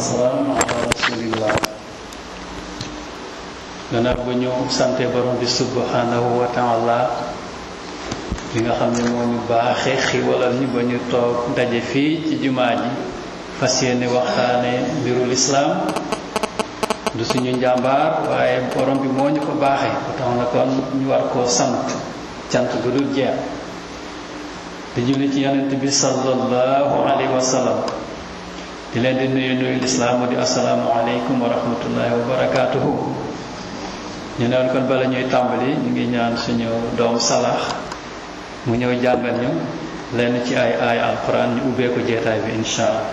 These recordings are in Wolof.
wasalaam ala rasulillah gannaaw ba ñu sante borom bi subhanahu wa taala li nga xam ne moo ñu baaxee xiwalal ñu ba ñu toog daje fii ci jumaa ji fas yéene waxtaane mbirul islaam du suñu njàmbaar waaye borom bi moo ñu ko baaxee ba tax na kon ñu war koo sant cant gu dul jeex di julli ci yonent bi sallallahu alayhi wa sallam di leen di nuyu nuyu lislaam di asalaamu aleykum wa rahmatullahi wa barakaatuhu ñu neen kon bala ñuy tàmbali ñu ngi ñaan suñu doom salax mu ñëw jàngal ñu lenn ci ay ay alquran ñu ubbee ko jeetaay bi insha allah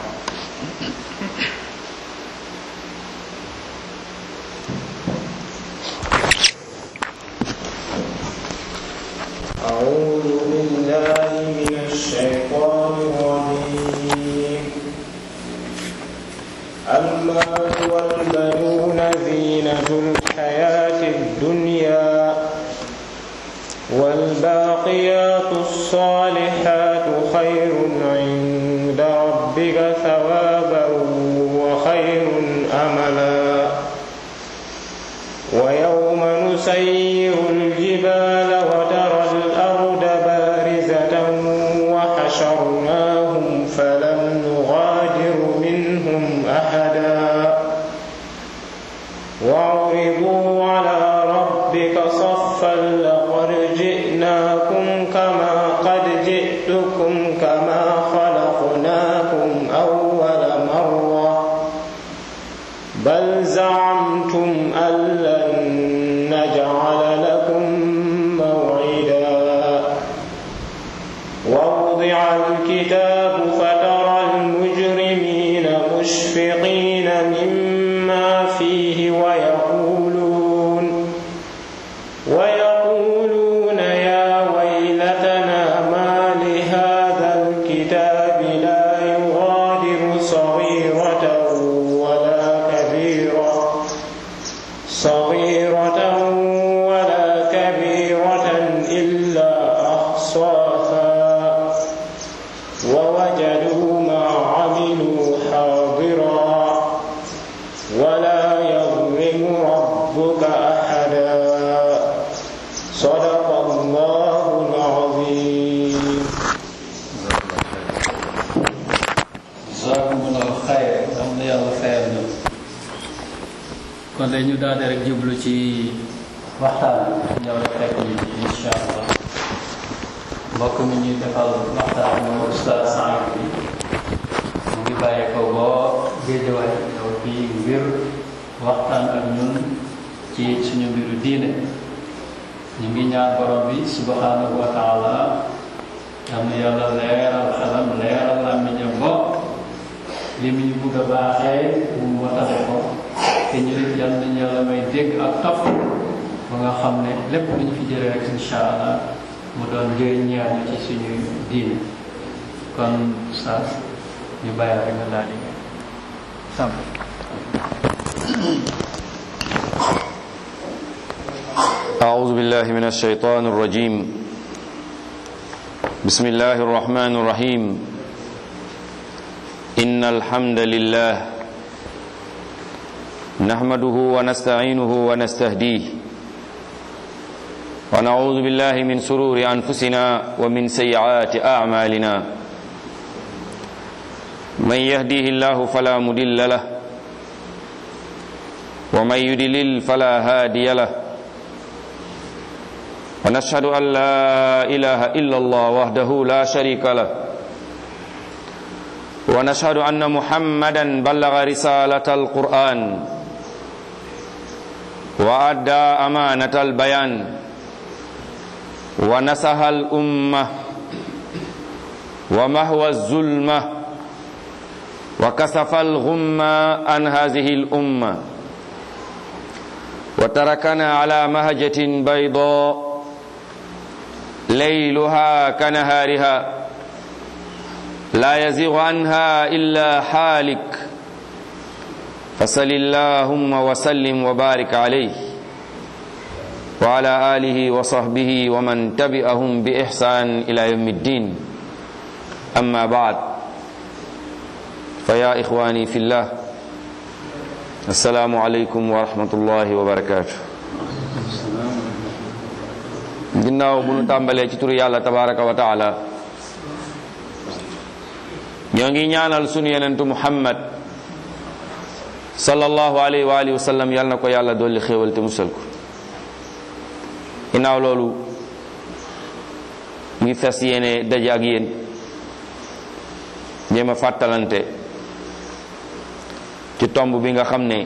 أعوذ بالله من الشيطان الرجيم المال والبنون زينة الحياة الدنيا والباقيات الصالحات خير عند ربك ثوابا وخير أملا ويوم نسير الجبال وترى الأرض بارزة وحشرناهم فلم نغادر منهم أحدا وعرضوا على ربك صفا لقد جئناكم كما قد جئتكم كما خلقناكم أول مرة بل زعمتم أن لن نجعل لكم موعدا ووضع الكتاب فترى المجرمين مشفقين مما فيه ويقولون ويقولون يا ويلتنا ما لهذا الكتاب لا يغادر صغيرة ولا كبيرة صغيرة ولا كبيرة إلا أحصاها ووجدوا ما عملوا حاضرا ولا يظلم ربك أحدا صدق الله العظيم jazakumullahu xayr am na yàlla xayr na kon de ñu daal di rek jublu ci waxtaan ñëw rek fekk ñu ci insha allah mbokk mi ñuy defal waxtaan mooy ustaz Saïd bi mu ngi bàyyee ko boo géejawaay ñëw fii ngir waxtaan ak ñun ci suñu mbiru diine ñu ngi ñaan borom bi subhanahu wa taala am na yàlla leeral xelam leeral làmmiñam bopp li mu ñu bugg a baaxee mu watale ko te ñu nit yal nañu yàlla may dégg ak topp ba nga xam ne lépp lu ñu fi jëlee rek insha allah mu doon njëriñ ñeer ñu ci suñu diine kon saa ñu bàyyi rek nga daal di sàmm أعوذ بالله من الشيطان الرجيم بسم الله الرحمن الرحيم إن الحمد لله نحمده ونستعينه ونستهديه ونعوذ بالله من سرور أنفسنا ومن سيئات أعمالنا من يهديه الله فلا مدل له ومن يدلل فلا هادي له ونشهد أن لا إله إلا الله وحده لا شريك له ونشهد أن محمدا بلغ رسالة القرآن وأدى أمانة البيان ونسها الأمة ومهوى الظلمة وكسف الغمة عن هذه الأمة وتركنا على مهجة بيضاء ليلها كنهارها لا يزيغ عنها إلا حالك فصل اللهم وسلم وبارك عليه وعلى آله وصحبه ومن تبعهم بإحسان إلى يوم الدين أما بعد فيا إخواني في الله assalaamu aleykum wa rahmatullahi wa barakaatu ginnaaw bu nu tàmbalee ci turu yàlla tabaraka wa taala ñoo ngi ñaanal sunu yenentu muhammad sallallahu alayhi wa alihi wa sallam yàlla na ko yàlla dolli xéewal te musal ko ginnaaw loolu ngi fes yéene daje ak yéen jéem a fàttalante ci tomb bi nga xam ne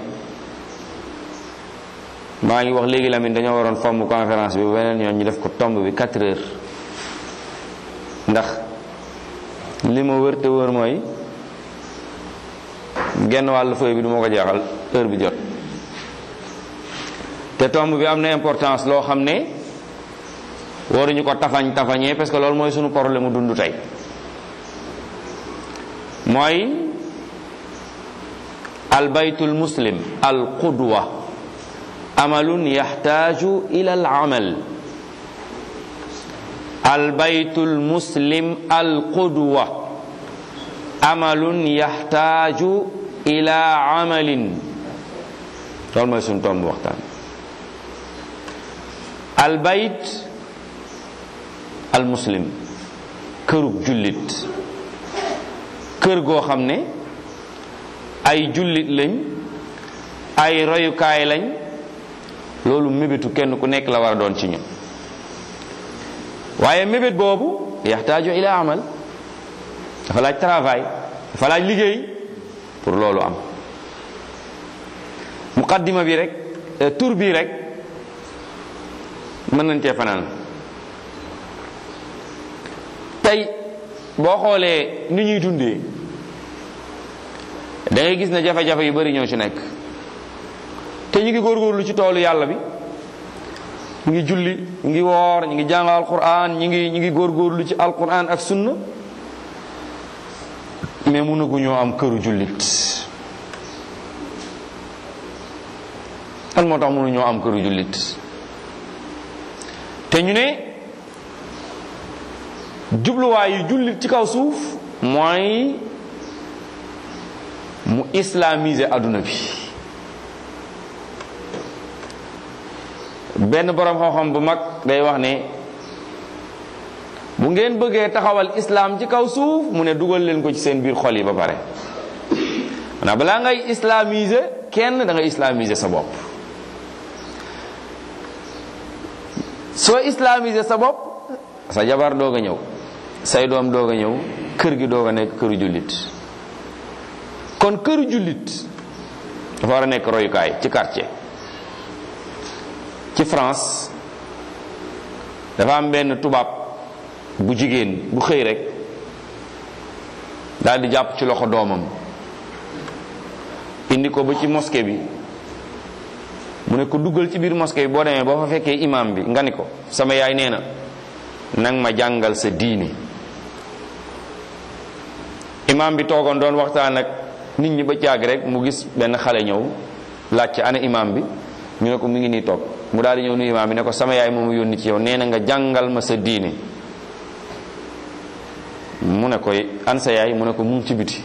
maa ngi wax léegi Lamine dañoo waroon fomm conférence bi beneen yoon ñu def ko tomb bi 4 heures ndax li ma wër te wër mooy genn wàllu feuille bi du ma ko jeexal heure bi jot te tomb bi am na importance loo xam ne waruñu ko tafañ tafañee parce que loolu mooy sunu problème mu dund tey mooy albaytul muslim al qudwa amalun yaxtaaju ila al amal albaytul muslim al qudwa amalun yaxtaaju ila amalin loolu mooy sunu tomb waxtaan albayt al muslim kërug jullit kër goo xam ne ay jullit lañ ay royukaay lañ loolu mébétu kenn ku nekk la war a doon ci ñun waaye mébét boobu yaxtaaju ila amal dafa laaj travail dafa laaj liggéey pour loolu am muqaddima bi rek tur bi rek mën nañ cee fanaan tey boo xoolee ni ñuy dundee da ngay gis ne jafe-jafe yu bari ñoo ci nekk te ñu ngi góorgóorlu ci toolu yàlla bi ñu ngi julli ñu ngi woor ñu ngi jàng alquran ñu ngi ñu ngi góorgóorlu ci alquran ak sunna mais mënaguñoo am këru jullit lan moo tax mënuñoo am këru jullit te ñu ne jubluwaayu jullit ci kaw suuf mooy mu islamiser adduna bi benn boroom xam-xam bu mag day wax ne bu ngeen bëggee taxawal islam ci kaw suuf mu ne dugal leen ko ci seen biir xol yi ba pare maanaam balaa ngay islamiser kenn da ngay islamiser sa bopp soo islamiser sa bopp sa jabar doog a ñëw say doom doog a ñëw kër gi doog a nekk këru jullit kon këru jullit dafa war a nekk royukaay ci quartier ci France dafa am benn tubaab bu jigéen bu xëy rek daal di jàpp ci loxo doomam indi ko ba ci mosquée bi mu ne ko duggal ci biir mosquée bi boo demee boo fa fekkee imam bi nga ni ko sama yaay nee na nang ma jàngal sa diine imam bi toogoon doon waxtaan ak nit ñi ba caag rek mu gis benn xale ñëw laajte ana imam bi ñu ne ko mu ngi nii toog mu daal di ñëw nu imam bi ne ko sama yaay moomu yónni ci yow nee na nga jàngal ma sa diine mu ne koy an sa yaay mu ne ko mu ngi ci biti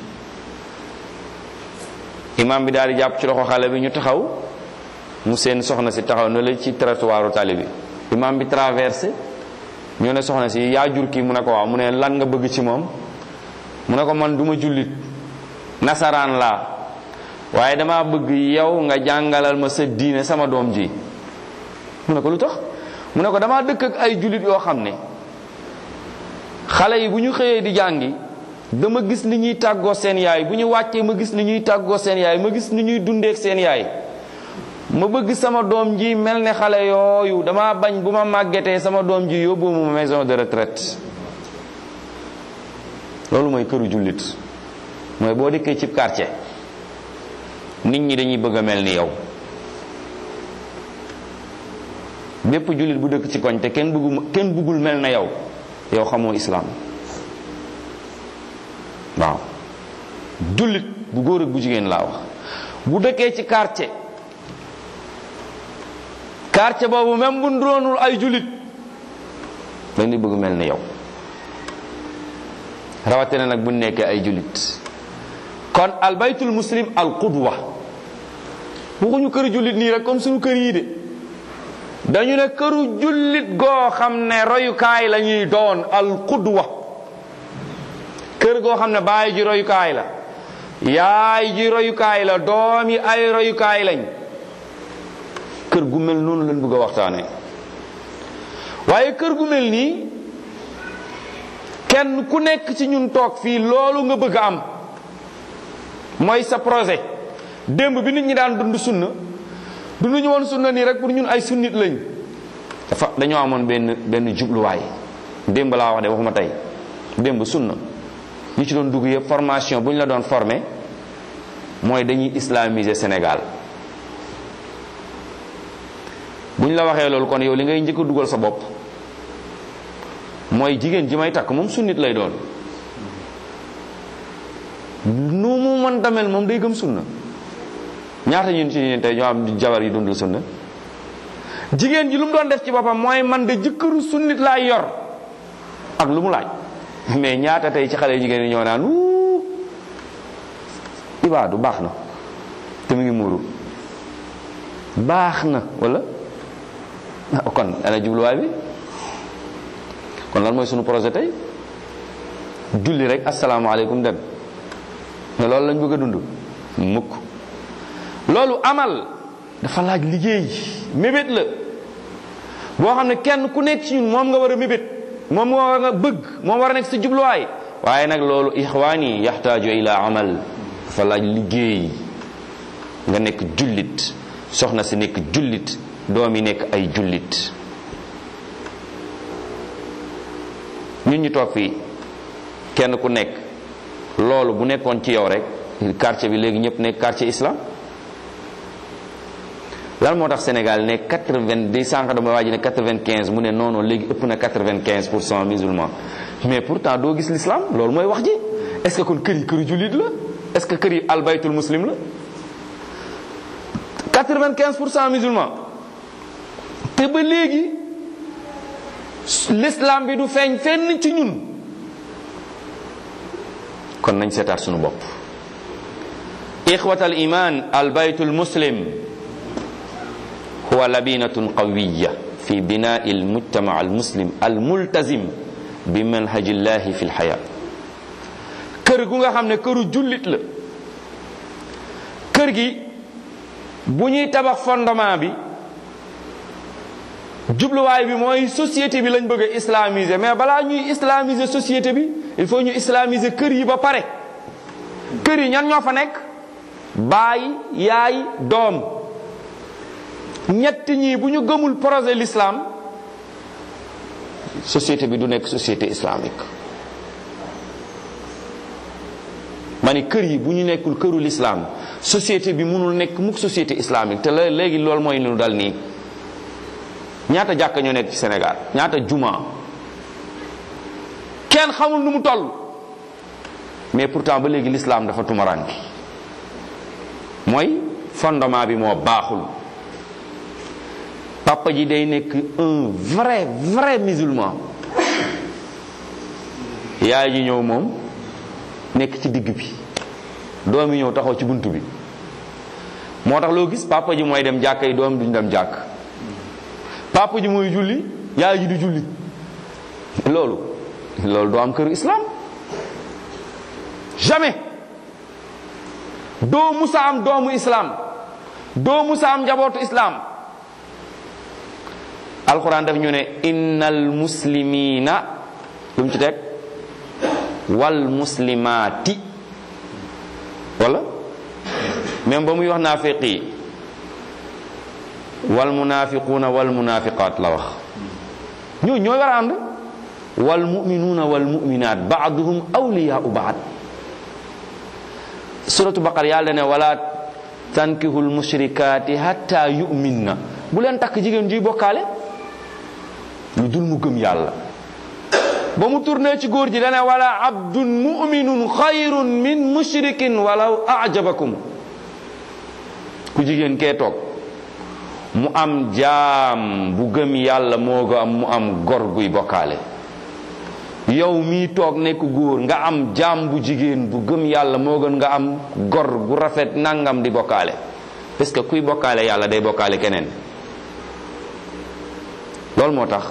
imam bi daal di jàpp ci loxo xale bi ñu taxaw mu seen soxna si taxaw na la ci trottoiru tali bi imam bi traversé ñu ne soxna si yaa jur kii mu ne ko waaw mu ne lan nga bëgg ci moom mu ne ko man duma jullit nasaraan laa waaye dama bëgg yow nga jàngalal ma sa diine sama doom ji mu ne ko lu tax mu ne ko dama dëkk ak ay jullit yoo xam ne xale yi bu ñu xëyee di jàngi dama gis ni ñuy tàggoo seen yaay bu ñu wàccee ma gis ni ñuy tàggoo seen yaay ma gis ni ñuy dundeek seen yaay ma bëgg sama doom ji mel ne xale yooyu dama bañ bu ma màggetee sama doom ji yóbbu ma maison de retraite loolu mooy këru jullit mooy boo dikkee cib quartier nit ñi dañuy bëgg a mel ni yow bépp jullit bu dëkk ci koñ te kenn bëggu kenn bëggul mel na yow yow xamoo islaam waaw jullit bu góor ak bu jigéen laa wax bu dëkkee ci quartier quartier boobu même bu doonul ay jullit dañ di bëgg mel ni yow rawatina nag bu nekkee ay jullit kon al baytul muslim al qudwa waxuñu këru jullit nii rek comme suñu kër yi de dañu ne këru jullit goo xam ne royukaay la ñuy doon al qudwa kër goo xam ne baay ji royukaay la yaay ji royukaay la doom yi ay royukaay lañ kër gu mel noonu lañ bëgg a waxtaane waaye kër gu mel nii kenn ku nekk ci ñun toog fii loolu nga bëgg a am mooy sa projet démb bi nit ñi daan dund sunna dunduñu woon sunna nii rek pour ñun ay sunnit lañ dafa dañoo amoon benn benn jubluwaay démb laa wax de waxuma tey démb sunna ñi ci doon dugg yëpp formation bu ñu la doon formé mooy dañuy islamiser Sénégal bu ñu la waxee loolu kon yow li ngay njëkk a dugal sa bopp mooy jigéen ji may takk moom sunnit lay doon nu mu mën tamel moom day gëm sunna ñaata ñun ci ñun tey ñoo am jabar yi dundul sunna jigéen ji lu mu doon def ci boppam mooy man de jëkkëru sunnit laay yor ak lu mu laaj mais ñaata tey ci xale jigéen yi ñoo naan wuu ibaadu baax na te mu ngi muuru baax na wala kon ana jubluwaay bi kon lan mooy sunu projet tey julli rek asalaamaaleykum dem ne loolu lañ bëgg a dund mukk loolu amal dafa laaj liggéey mébét la boo xam ne kenn ku nekk ci ñun moom nga war a mébét moom nga war a bëgg moom war a nekk sa jubluwaay waaye nag loolu ixwaani yaxtaaju ila amal dafa laaj liggéey nga nekk jullit soxna si nekk jullit doom yi nekk ay jullit ñun ñu toog fii kenn ku nekk loolu bu nekkoon ci yow rek quartier bi léegi ñëpp nekk quartier islam lan moo tax Sénégal ne quatre-vingt di sànq dama waa ji ne quatre-vingt-quinze mu ne non non léegi ëpp na quatre-vingt-quinze pour cent musulman mais pourtant doo gis l'islam loolu mooy wax ji est-ce que kon kër yi këru jullit la est-ce que kër yi albaytul muslim la quatre-vingt-quinze pour cent musulman te ba léegi l'islam bi du feeñ fenn ci ñun kon nañ seetaat sunu bopp ixwatal iman albaytul muslim huwa labinatun qawiya fi binai almujtama almuslim almultazim bi manhaji llahi fi lxaya kër gu nga xam ne këru jullit la kër gi bu ñuy tabax fondement bi jubluwaay bi mooy société bi lañ bëgg a islamiser mais balaa ñuy islamiser société bi il faut ñu islamiser kër yi ba pare kër yi ñan ñoo fa nekk baay yaay doom ñett ñii bu ñu gëmul projet l'islam société bi du nekk société islamique ma ni kër yi bu ñu nekkul këru l'islam société bi mënul nekk mukk société islamique te la léegi loolu mooy lu dal nii ñaata jàkka ñoo nekk ci Sénégal ñaata juma kenn xamul nu mu toll mais pourtant ba léegi l'islam dafa tumaranki mooy fondement bi moo baaxul papa ji day nekk un vrai vrai musulman yaay ji ñëw moom nekk ci digg bi doom yi ñëw taxaw ci bunt bi moo tax loo gis papa ji mooy dem jàkka yi doom duñ dem jàkk papa ji mooy julli yaay ji du julli loolu loolu doo am këru islam jamais doo musa am doomu islam doo musa am njabootu islam alquran daf ñu ne innal muslimina lu mu ci teg wal muslimaati wala même ba muy wax naafiq yi wal munafiquuna wal munafiqaat la wax ñoo ñooy war a ànd wal muminuuna wal muminaat baaduhum awliyaau baad suratu baqar yàlla ne wala tankihu lmushrikaati hatta yuminna bu leen takk jigéen juy bokkaale lu dul mu gëm yàlla ba mu tourné ci góor ji dane wala abdun muminun xayrun min mushrikin walaw ajabakum ku jigéen kee toog mu am jaam bu gëm yàlla moo ga am mu am gor guy bokkaale yow mii toog nekk góor nga am jaam bu jigéen bu gëm yàlla moo gën nga am gor gu rafet nangam di bokkaale parce que kuy bokkaale yàlla day bokkaale keneen loolu moo tax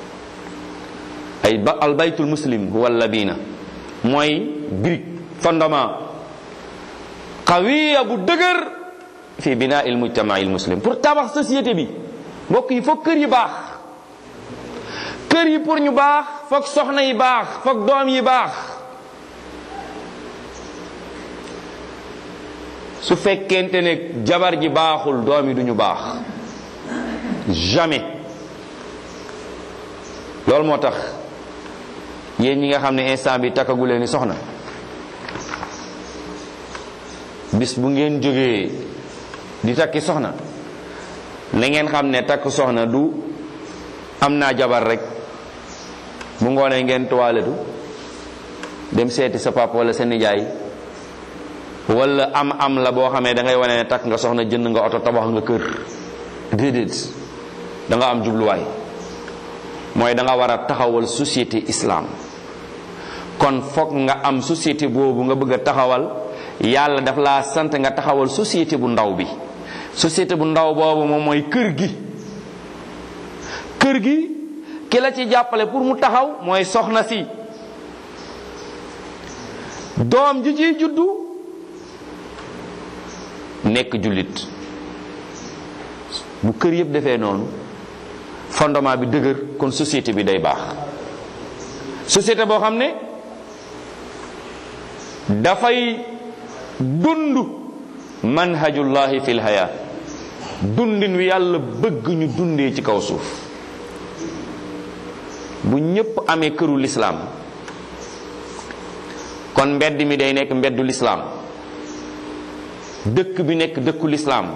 ay ba al baytul muslim huwa labina mooy brique fondement qawiya bu dëgër fi binaa il mujtamaa il muslim pour tabax société bi mbokk yi foog kër yi baax kër yi pour ñu baax foog soxna yi baax foog doom yi baax su fekkente ne jabar ji baaxul doom yi duñu baax jamais loolu moo tax yéen ñi nga xam ne instant bi takkagu leen ni soxna bis bu ngeen jógee di takki soxna na ngeen xam ne takk soxna du am naa jabar rek bu ngoonee ngeen toiletu dem seeti sa papa wala sa nijaay wala am am la boo xamee da ngay wane ne takk nga soxna jënd nga oto tabax nga kër déedéet da nga am jubluwaay mooy da nga war a taxawal société islam kon foog nga am société boobu nga bëgg a taxawal yàlla daf laa sant nga taxawal société bu ndaw bi société bu ndaw boobu moom mooy kër gi kër gi ki la ci jàppale pour mu taxaw mooy soxna si doom ji ciy juddu nekk jullit bu kër yëpp defee noonu fondement bi dëgër kon société bi day baax société boo xam ne dafay dund manhajullahi fil haya dundin wi yàlla bëgg ñu dundee ci kaw suuf bu ñépp amee këru lislaam kon mbedd mi day nekk mbeddu lislaam dëkk bi nekk dëkku lislaam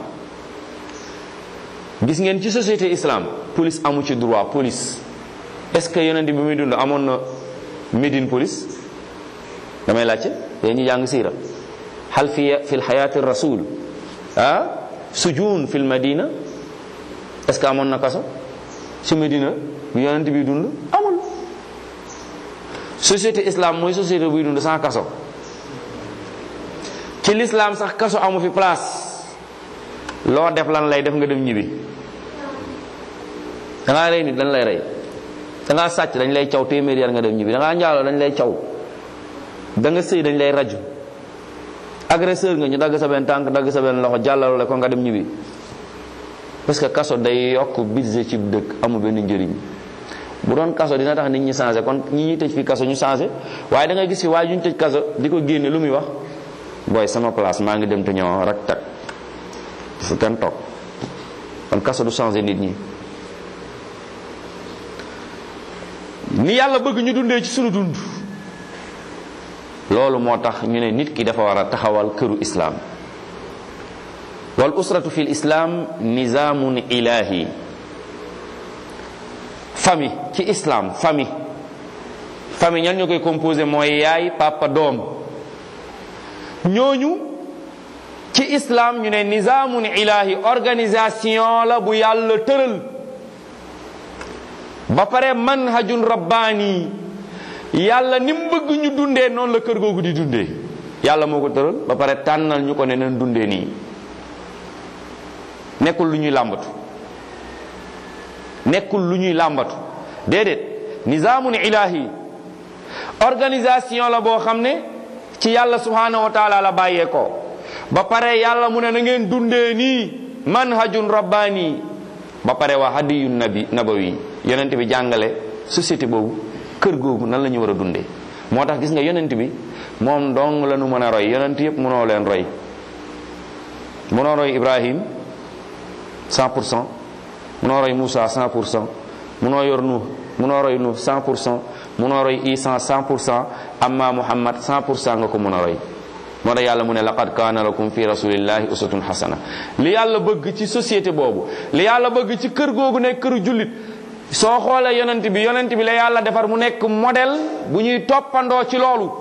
gis ngeen ci société islam police amu ci droit police est-ce que yonent bi muy dund amoon na Médine police damay laajte yéen ñu jàng siira hal fi fi lxayaati rasul ah sujun fi lmadina est ce que amoon na kaso ci Médina bi yonent bi dund amul société islam mooy société buy dund sans kaso ci l'islam sax kaso amu fi place loo def lan lay def nga dem ñibbi da ngaa rey nit dañ lay rey da ngaa sàcc dañ lay caw téeméer yar nga dem ñibbi da ngaa njaaloo dañ lay caw da nga sëy dañ lay raju agresseur nga ñu dagg sa benn tànk dagg sa benn loxo jàllalo la ko nga dem ñibbi parce que kaso day yokk budget ci dëkk amul benn njëriñ bu doon kaso dina tax nit ñi changé kon ñi ñuy tëj fi kaso ñu changé waaye da nga gis fi waaye ñu tëj kaso di ko génne lu muy wax booy sama place maa ngi dem te ñoo rak tak fu kenn toog kon kaso du changé nit ñi ni yàlla bëgg ñu dundee ci sunu dund loolu moo tax ñu ne nit ki dafa war a taxawal këru islaam wal usratu fi lislaam nizaamun ilahi famille ci islam famille famille ñan ñoo koy composé mooy yaay papa doom ñooñu ci islam ñu ne nizaamun ilahi organisation la bu yàlla tëral ba pare manhajun rabbaani yàlla ni mu bëgg ñu dundee noonu la kër googu di dundee yàlla moo ko tëral ba pare tànnal ñu ko ne nañ dundee nii nekkul lu ñuy làmbatu nekkul lu ñuy làmbatu déedéet nizaamun ilahi organisation la boo xam ne ci yàlla subhanahu wa taala la bàyyee ko ba pare yàlla mu ne na ngeen dundee nii manhajun rabbaani ba pare waa hadiyun nabi nabawi yonent bi jàngale société boobu kër googu nan la ñu war a dundee moo tax gis nga yonent bi moom dong la nu mën a roy yonent yëpp mënoo leen roy mënoo roy Ibrahim 100 pour cent mënoo roy Moussa 100 pour cent mënoo yor Nuh mënoo roy Nuh 100 pour cent mënoo roy Isa 100 pour cent amma Muhammad 100 pour cent nga ko mën a roy moo tax yàlla mu ne laqad kaana lakum fi rasulillahi uswatun hasana li yàlla bëgg ci société boobu li yàlla bëgg ci kër googu nekk këru jullit soo xoolee yonent bi yonent bi la yàlla defar mu nekk modèle bu ñuy toppandoo ci loolu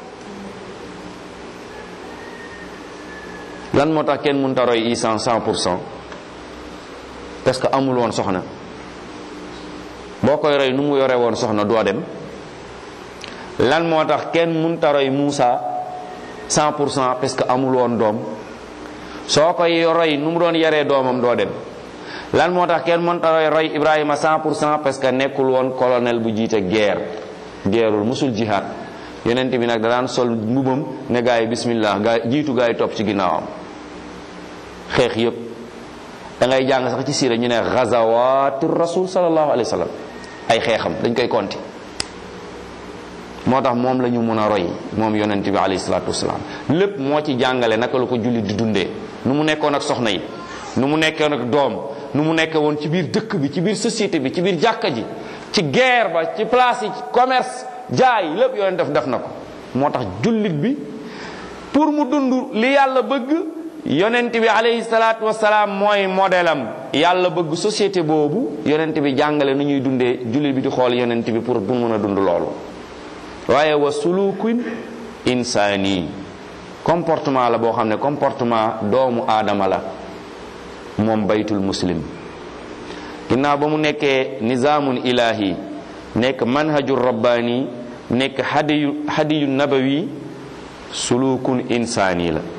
lan moo tax kenn mënta roy Isa 100 pour cent parce que amul woon soxna boo koy roy nu mu yore woon soxna doo dem lan moo tax kenn mënta roy Muusa 100 pour cent parce que amul woon doom soo koy roy nu mu doon yaree doomam doo dem lan moo tax kenn mënta roy roy Ibrahima 100 pour cent parce que nekkul woon colonel bu jiite guerre guerreul musul jihad yonent bi nag da daan sol mbubam ne gaa yi bismillah gaa jiitu gaa yi topp ci ginnaawam xeex yépp da ngay jàng sax ci siira ñu ne gazawatu rasul sallallahu alayhi wa sallam ay xeexam dañ koy konti moo tax moom la ñu mun a roy moom yonent bi alayhi salatu wasalaam lépp moo ci jàngale naka la ko jullit di dundee nu mu nekkoon ak soxna yi nu mu nekkoon ak doom nu mu nekkee woon ci biir dëkk bi ci biir société bi ci biir jàkka ji ci guerre ba ci place yi ci commerce jaay lépp yonent def def na ko moo tax jullit bi pour mu dund li yàlla bëgg yonent bi alayhi salaatu wasalaam mooy modèle am yàlla bëgg société boobu yonent bi jàngale nu ñuy dundee jullit bi di xool yonent bi pour bu mën a dund loolu waaye wa sulukun insaani comportement la boo xam ne comportement doomu aadama la moom baytul muslim ginnaaw ba mu nekkee nizaamun ilahi nekk manhajul rabbaani nekk hadiyu hadiyu nabawi sulukun insaani la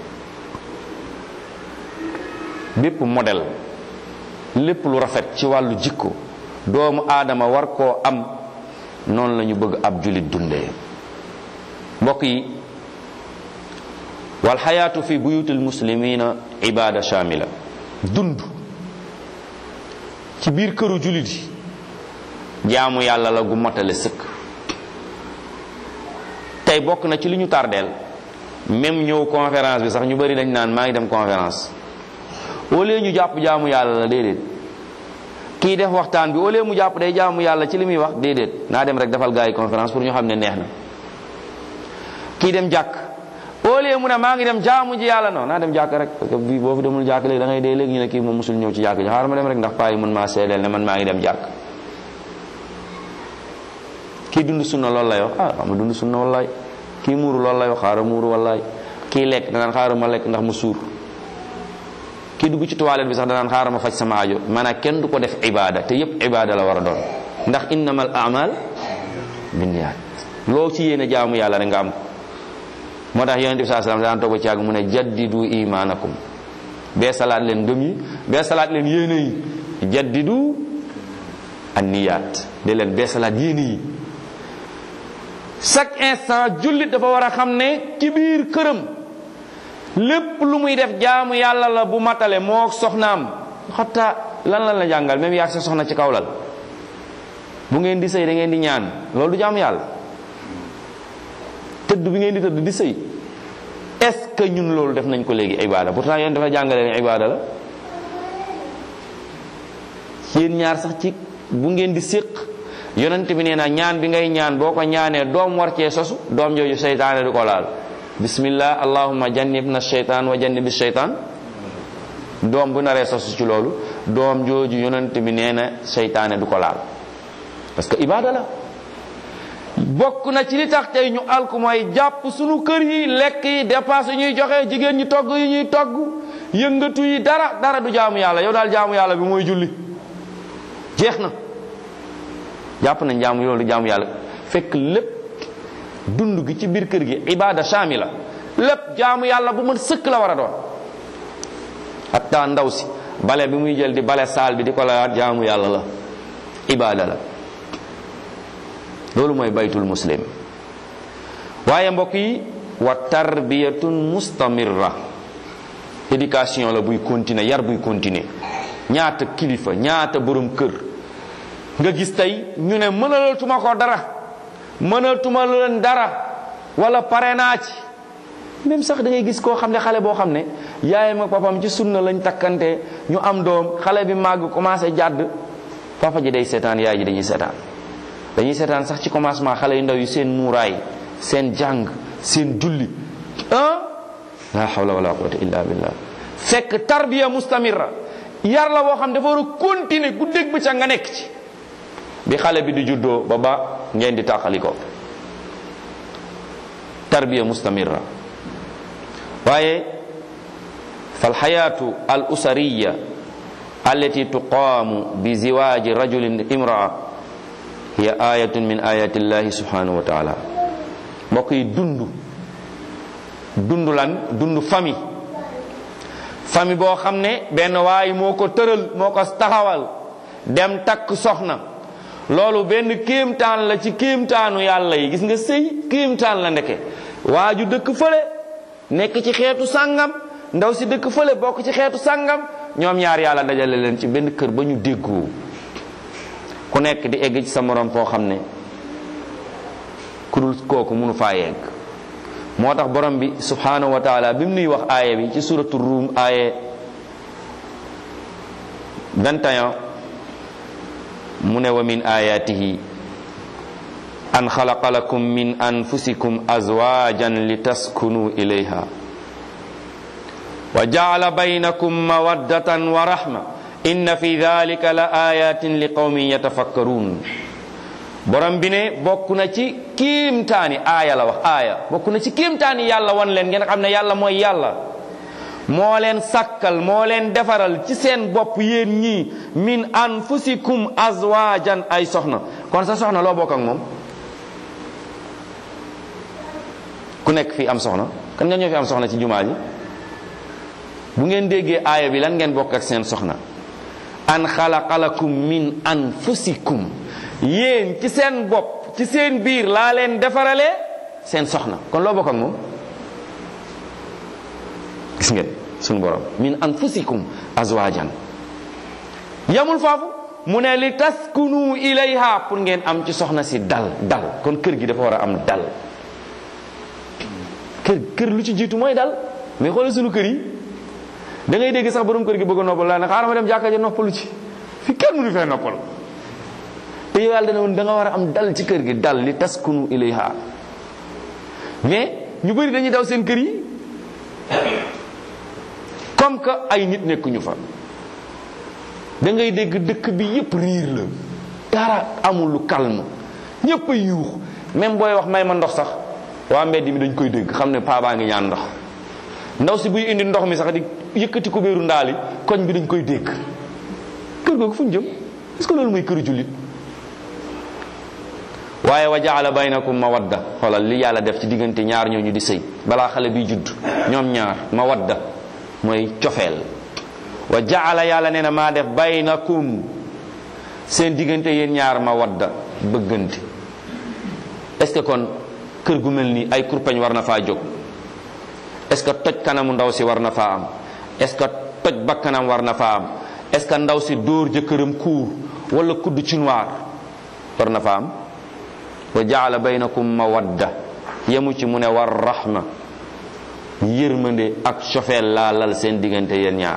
bépp modèle lépp lu rafet ci wàllu jikko doomu aadama war koo am noonu la ñu bëgg ab julit dundee mbokk yi wal xayaatu fi buyutil muslimina ibada shamila dund ci biir këru julit yi jaamu yàlla la gu motale sëkk tey bokk na ci li ñu tardeel même ñëw conférence bi sax ñu bari dañ naan maa ngi dem conférence au lieu ñu jàpp jaamu yàlla la déedéet kii def waxtaan bi au lieu mu jàpp day jaamu yàlla ci li muy wax déedéet naa dem rek defal gars yi conférence pour ñu xam ne neex na kii dem jàkk au lieu mu ne maa ngi dem jaamu ji yàlla non naa dem jàkk rek parce que bii boo fi demul jàkk léegi da ngay dee léegi ñu ne kii moom musul ñëw ci jàkk ji xaaral ma dem rek ndax paa yi mën maa seedeel ne man maa ngi dem jàkk kii dund sunna loolu lay wax ah xam nga dund sunna wallaay kii muuru loolu lay wax xaaral muuru wallaay kii lekk danaan xaaral ma lekk ndax mu suur kii dugg ci toilette bi sax danaan xaaral ma faj sama aajo maanaam kenn du ko def ibada te yépp ibada la war a doon ndax innamal amal binniyaat loo ci yéene jaamu yàlla rek nga am ko moo tax yonente bi saa salaam daan toog ci yàgg mu ne jaddidu imanakum bee salaat leen ngëm yi bee salaat leen yéene yi jaddidu anniyaat de leen bee salaat yéene yi chaque instant jullit dafa war a xam ne ci biir këram lépp lu muy def jaamu yàlla la bu matale moo soxnaam xataa lan lan la jàngal même yaa sa soxna ci kaw lal bu ngeen di sëy da ngeen di ñaan loolu du jaamu yàlla tëdd bi ngeen di tëdd di sëy est-ce que ñun loolu def nañ ko léegi ibada pourtant yéen dafa jàngale ne ibada la yéen ñaar sax ci bu ngeen di séq yonent bi nee na ñaan bi ngay ñaan boo ko ñaanee doom war cee sosu doom jooju seytaane du ko laal bismillah allahumma jannibna sheytaan wa jannibi sheytaan doom bu naree sosu ci loolu doom jooju yonent bi nee na seytaane du ko laal parce que ibada la bokk na ci li tax tey ñu alku mooy jàpp sunu kër yi lekk yi dépense yi ñuy joxe jigéen ñi togg yi ñuy togg yëngatu yi dara dara du jaamu yàlla yow daal jaamu yàlla bi mooy julli jeex na jàpp nañ jaamu loolu jaamu yàlla fekk lépp dund gi ci biir kër gi ibada shamila lépp jaamu yàlla bu mën sëkk la war a doon hatta ndaw si bale bi muy jël di bale saal bi di ko layaat jaamu yàlla la ibada la loolu mooy baytul muslim waaye mbokk yi wa tarbiyatun mustamirra éducation la buy continuer yar buy continuer ñaata kilifa ñaata borom kër nga gis tey ñu ne mënalatuma ko dara mënatuma leen dara wala pare naa ci même sax da ngay gis koo xam ne xale boo xam ne yaayam ak papam ci sunna lañ takkante ñu am doom xale bi màgg commencé jàdd papa ji day seetaan yaay ji dañuy seetaan dañuy seetaan sax ci commencement xale yu ndaw yi seen muuraay seen jàng seen julli ah la hawla wala quwwata illa billah fekk tarbiya mustamira yar la boo xam dafa war a continuer ku dégg ca nga nekk ci bi xale bi di juddoo ba ba ngeen di tàqali ko tarbiya mustamira waaye fal xayaatu al usariya allati tuqaamu bi ziwaaji rajulin imraa hiya ayatun min ayati llahi subhanahu wa taala mbokk yi dund dund lan dund famille famille boo xam ne benn waay moo ko tëral moo ko taxawal dem takk soxna loolu benn kéemtaan la ci kéemtaanu yàlla yi gis nga sëy kéemtaan la ndeke waa ju dëkk fële nekk ci xeetu sàngam ndaw si dëkk fële bokk ci xeetu sàngam ñoom ñaar yàlla dajale leen ci benn kër ba ñu déggoo ku nekk di egg ci sa morom foo xam ne ku dul kooku mënu faa yegg moo tax borom bi subhanahu wa taala bi mu nuy wax aaya bi ci suratu ruum aaye 21 mu ne wa min ayatihi an xalaqa lakum min anfusikum azwajan litaskunu ilayha wa jaala baynakum mawaddatan wa rahma inna fi dhalika la ayatin li qawmin yatafakkarun borom bi ne bokk na ci kiimtaani aaya la wax aaya bokk na ci kiimtaani yàlla wan leen ngeen xam ne yàlla mooy yàlla moo leen sàkkal moo leen defaral ci seen bopp yéen ñii min anfusikum azwajan ay soxna kon sa soxna loo bokk ak moom ku nekk fii am soxna kan nga ñoo fi am soxna ci jumaa ji bu ngeen déggee aaya bi lan ngeen bokk ak seen soxna an xalaqalakum min anfusikum yéen ci seen bopp ci seen biir laa leen defaralee seen soxna kon loo bokk ak moom gis ngeen suñu borom min anfusikum azwajan yamul foofu mu ne li taskunu ilayha pour ngeen am ci soxna si dal dal kon kër gi dafa war a am dal kër kër lu ci jiitu mooy dal mais xoolal suñu kër yi da ngay dégg sax borom kër gi bëgg a noppal laa ne xaaral ma dem jàkka ja noppalu ci fi kenn mënu fee noppal te yow yàlla dana woon da nga war a am dal ci kër gi dal li taskunu ilayha mais ñu bëri dañuy daw seen kër yi comme que ay nit nekkuñu fa da ngay dégg dëkk bi yépp riir la dara amul lu calme ñépp a yuux même booy wax may ma ndox sax waa mbedd mi dañ koy dégg xam ne paa baa ngi ñaan ndox ndaw si buy indi ndox mi sax di yëkkati ko béeru ndaali koñ bi dañ koy dégg kër googu fu ñu jëm est-ce que loolu mooy këru jullit waaye wa jaala baynakum mawadda xoolal li yàlla def ci diggante ñaar ñooñu di sëy balaa xale bi judd ñoom ñaar mawadda mooy cofeel wa jaala yàlla nee na maa def baynakum seen diggante yéen ñaar mawadda bëggante est-ce que kon kër gu mel nii ay kurpeñ war na faa jóg est-ce que toj kanamu ndaw si war na faa am est-ce que toj bakkanam war na faa am est-ce que ndaw si dóor jëkkëram kuur wala kudd ci noir war na faa am wa jaala baynakum mawadda yemu ci mu ne war rahma yërmande ak cofeel laa lal seen diggante yéen ñaar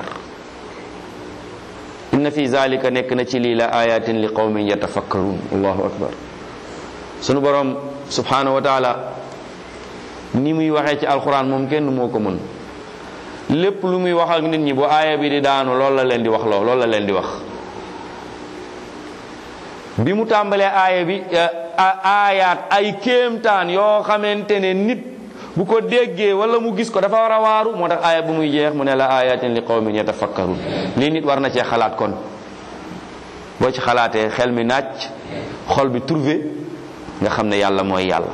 inna fi zalika nekk na ci lii la ayatin li qawmin yatafakkarun allahu akbar sunu borom subhanahu wa taala ni muy waxee ci alquran moom kenn moo ko mën lépp lu muy wax ak nit ñi bu aaya bi di daanu loolu la leen di wax loo loolu la leen di wax bi mu tàmbalee aaya bi aayaat ay kéemtaan yoo xamante ne nit bu ko déggee wala mu gis ko dafa war a waaru moo tax aaya bu muy jeex mu ne la ayatin li qawmin yatafakkarun lii nit war na cee xalaat kon boo ci xalaatee xel mi nàcc xol bi trouvé nga xam ne yàlla mooy yàlla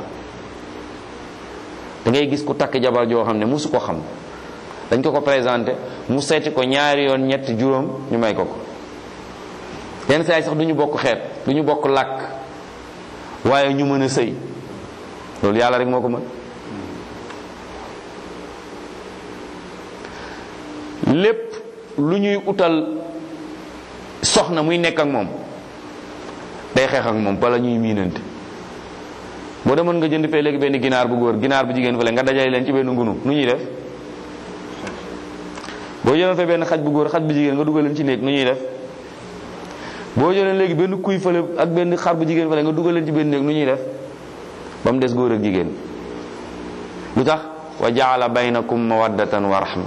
da ngay gis ku takk jabar joo xam ne musu ko xam dañ ko ko présenté mu seeti ko ñaari yoon ñetti juróom ñu may ko ko yenn saa yi sax du ñu bokk xeet du ñu bokk làkk waaye ñu mën a sëy loolu yàlla rek moo ko mën lépp lu ñuy utal soxna muy nekk ak moom day xeex ak moom bala ñuy miinante boo demoon nga jënd fee léegi benn ginaar bu góor ginaar bu jigéen fële nga dajale leen ci benn ngunu nu ñuy def boo jëloon fee benn xaj bu góor xaj bu jigéen nga dugal leen ci néeg nu ñuy def boo jëloon léegi benn kuy fële ak benn xar bu jigéen fële nga dugal leen ci benn néeg nu ñuy def ba mu des góor ak jigéen lu tax wa jaala baynakum mawaddatan wa rahma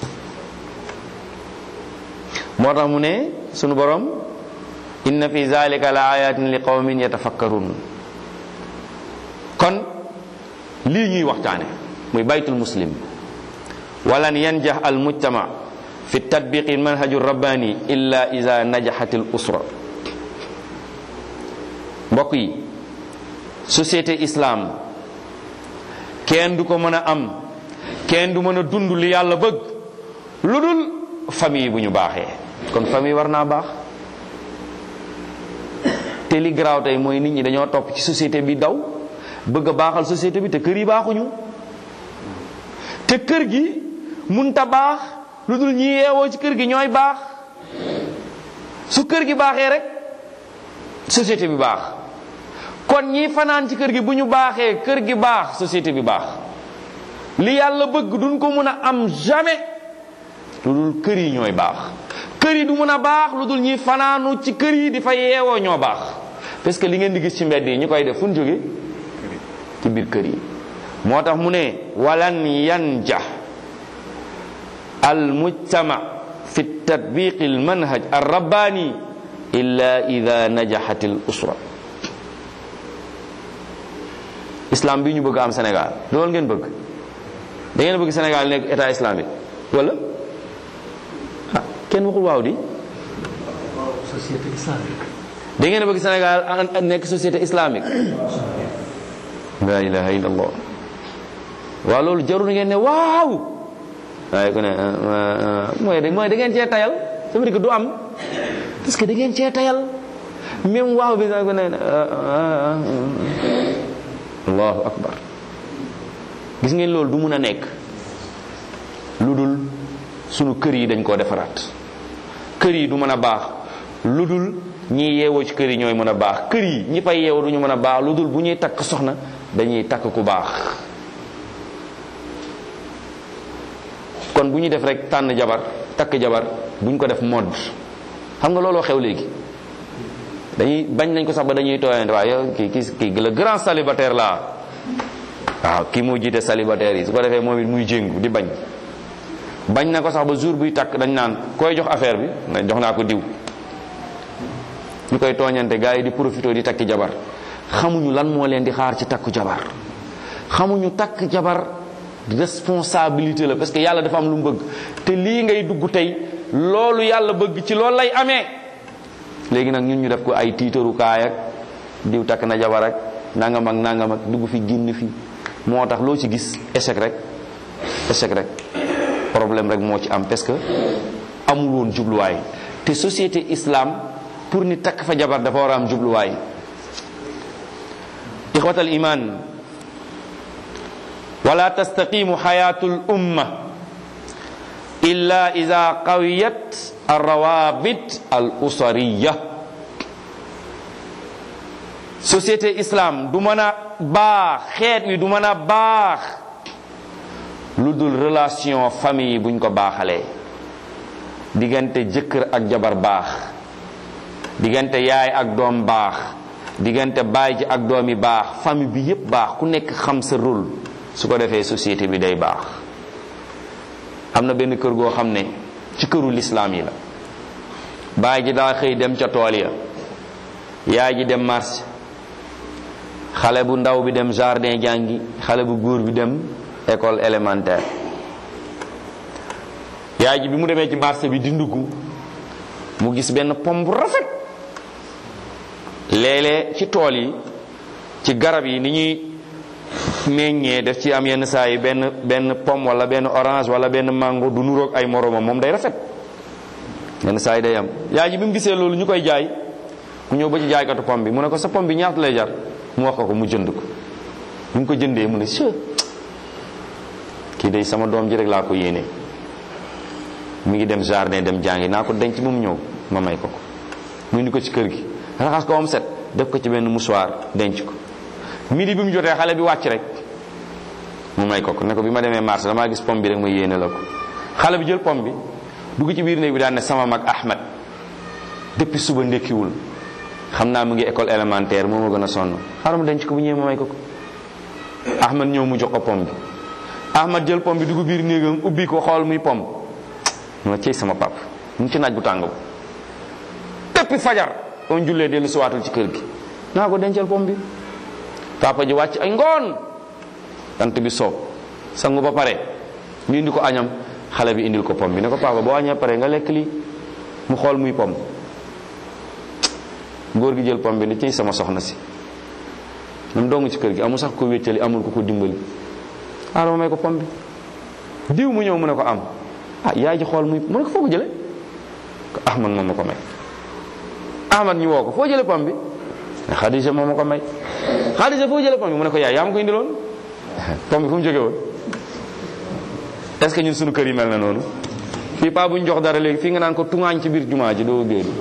moo tax mu ne sunu borom inna fi zalika la ayatin li qawmin yatafakkarun kon lii ñuy waxtaane muy baytul muslim walan yanjah al mujtama fi tatbiqi manhaju rabbani illa ida najaxat al usra mbokk yi société islam kenn du ko mën a am kenn du mën a dund li yàlla bëgg lu dul famille bu ñu baaxee kon famille war naa baax te li garaaw tey mooy nit ñi dañoo topp ci société bi daw bëgg a baaxal société bi te kër yi baaxuñu te kër gi munta baax lu dul ñi yeewoo ci kër gi ñooy baax su kër gi baaxee rek société bi baax kon ñi fanaan ci kër gi bu ñu baaxee kër gi baax société bi baax li yàlla bëgg duñ ko mun a am jamais lu dul kër yi ñooy baax kër yi du mun a baax lu dul ñi fanaanu ci kër yi di fa yeewoo ñoo baax parce que li ngeen di gis ci mbedd yi ñu koy def fu ñu jóge ci biir kër yi moo tax mu ne walan yanja al mujtama fi tatbiqi al manhaj al rabbani illa ida najaxat al usra islam bi ñu bëgg am Sénégal loolu ngeen bëgg da ngeen bëgg Sénégal nekk état islamique wala ah kenn waxul waaw di société islamique da ngeen bëgg Sénégal nekk société islamique la ilaha illallah waaw loolu jarul ngeen ne waaw waaye ku ne mooy da mooy da ngeen cee tayal ça veut dire que du am parce que da ngeen cee tayal même waaw bi sax ku ne allahu akbar gis ngeen loolu du mun a nekk lu dul sunu kër yi dañ koo defaraat kër yi du mën a baax lu dul ñi yeewoo ci kër yi ñooy mën a baax kër yi ñi fay yeewoo du ñu mën a baax lu dul bu ñuy takk soxna dañuy takk ku baax kon bu ñuy def rek tànn jabar takk jabar bu ñu ko def mode xam nga looloo xew léegi dañuy bañ nañ ko sax ba dañuy tooyante waaye yow kii kii kii le grand célibataire la waaw kii moo jiite célibataire yi su ko defee moom it muy jéngu di bañ bañ na ko sax ba jour buy takk dañ naan koy jox affaire bi na jox naa ko diw ñu koy tooñante gars yi di profité di takki jabar xamuñu lan moo leen di xaar ci takku jabar xamuñu takk jabar responsabilité la parce que yàlla dafa am lu mu bëgg te lii ngay dugg tey loolu yàlla bëgg ci loolu lay amee léegi nag ñun ñu def ko ay tiitarukaay ak diw takk na jabar ak nangam ak nangam ak dugg fi génn fi moo tax loo ci gis échec rek échec rek problème rek moo ci am parce que amul woon jubluwaay te société islam pour ni takk fa jabar dafa war a am jubluwaay ixwatal iman wala tastaqimu xayatu l umma illa ida qawiyat alrawabit al usariya société islam du mën a baax xeet wi du mën a baax lu dul relation famille buñ ko baaxalee diggante jëkkër ak jabar baax diggante yaay ak doom baax diggante baay ji ak doom yi baax famille bi yépp baax ku nekk xam sa rôle su ko defee société bi day baax am na benn kër goo xam ne ci këru lislaam yi la baay ji daa xëy dem ca tool ya yaay ji dem marché xale bu ndaw bi dem jardin jàngi xale bu góor bi dem école élémentaire yaay ji bi mu demee ci marché bi di ndugg mu gis benn pom bu rafet léeg-léeg ci tool yi ci garab yi ni ñuy meññee def ci am yenn saa yi benn benn pomme wala benn orange wala benn mango du nuroog ay moromam moom day rafet yenn saa yi day am yaay ji bi mu gisee loolu ñu koy jaay mu ñëw ba ci jaaykatu pomme bi mu ne ko sa pomme bi ñaata lay jar mu wax ko ko mu jënd ko bu mu ko jëndee mu ne së kii day sama doom ji rek laa ko yéene mi ngi dem jardin dem jàngi naa ko denc ba mu ñëw ma may ko ko mu indi ko ci kër gi raxas ko am set def ko ci benn mouchoir denc ko midi bi mu jotee xale bi wàcc rek mu may ko ko ne ko bi ma demee marché damaa gis pom bi rek ma yéene la ko xale bi jël pom bi dugg ci biir néeg bi daan ne sama mag Ahmed depuis suba ndekkiwul xam naa mu ngi école élémentaire moo ma gën a sonn xaaral ma denc ko bu ñëwee ma may ko ko Ahmed ñëw mu jox ko pom bi Ahmed jël pom bi dugg biir néegam ubbi ko xool muy pom ma cey sama pap mu ngi ci naaj bu tàng bu depuis fajar on jullee dellu siwaatul ci kër gi naa ko dencal pom bi papa ji wàcc ay ngoon tant bi soob sangu ba pare ñu indi ko añam xale bi indil ko pom bi ne ko papa boo añee pare nga lekk lii mu xool muy pom góor gi jël pom bi ni ciy sama soxna si moom dong ci kër gi amul sax ko wéccali amul ko ko dimbali aadama may ko pom bi diw mu ñëw mu ne ko am ah yaay ji xool muy mu ne ko foo ko jële ko ahmad moom ma ko may ahmad ñu woo ko foo jële pom bi xadija moom ma ko may xadija foo jële pom bi mu ne ko yaay yaa ma ko indiloon pom bi fu mu jóge woon est ce que ñun suñu kër yi mel na noonu fii paa bu ñu jox dara léegi fii nga naan ko tungaañ ci biir jumaa ji doo génn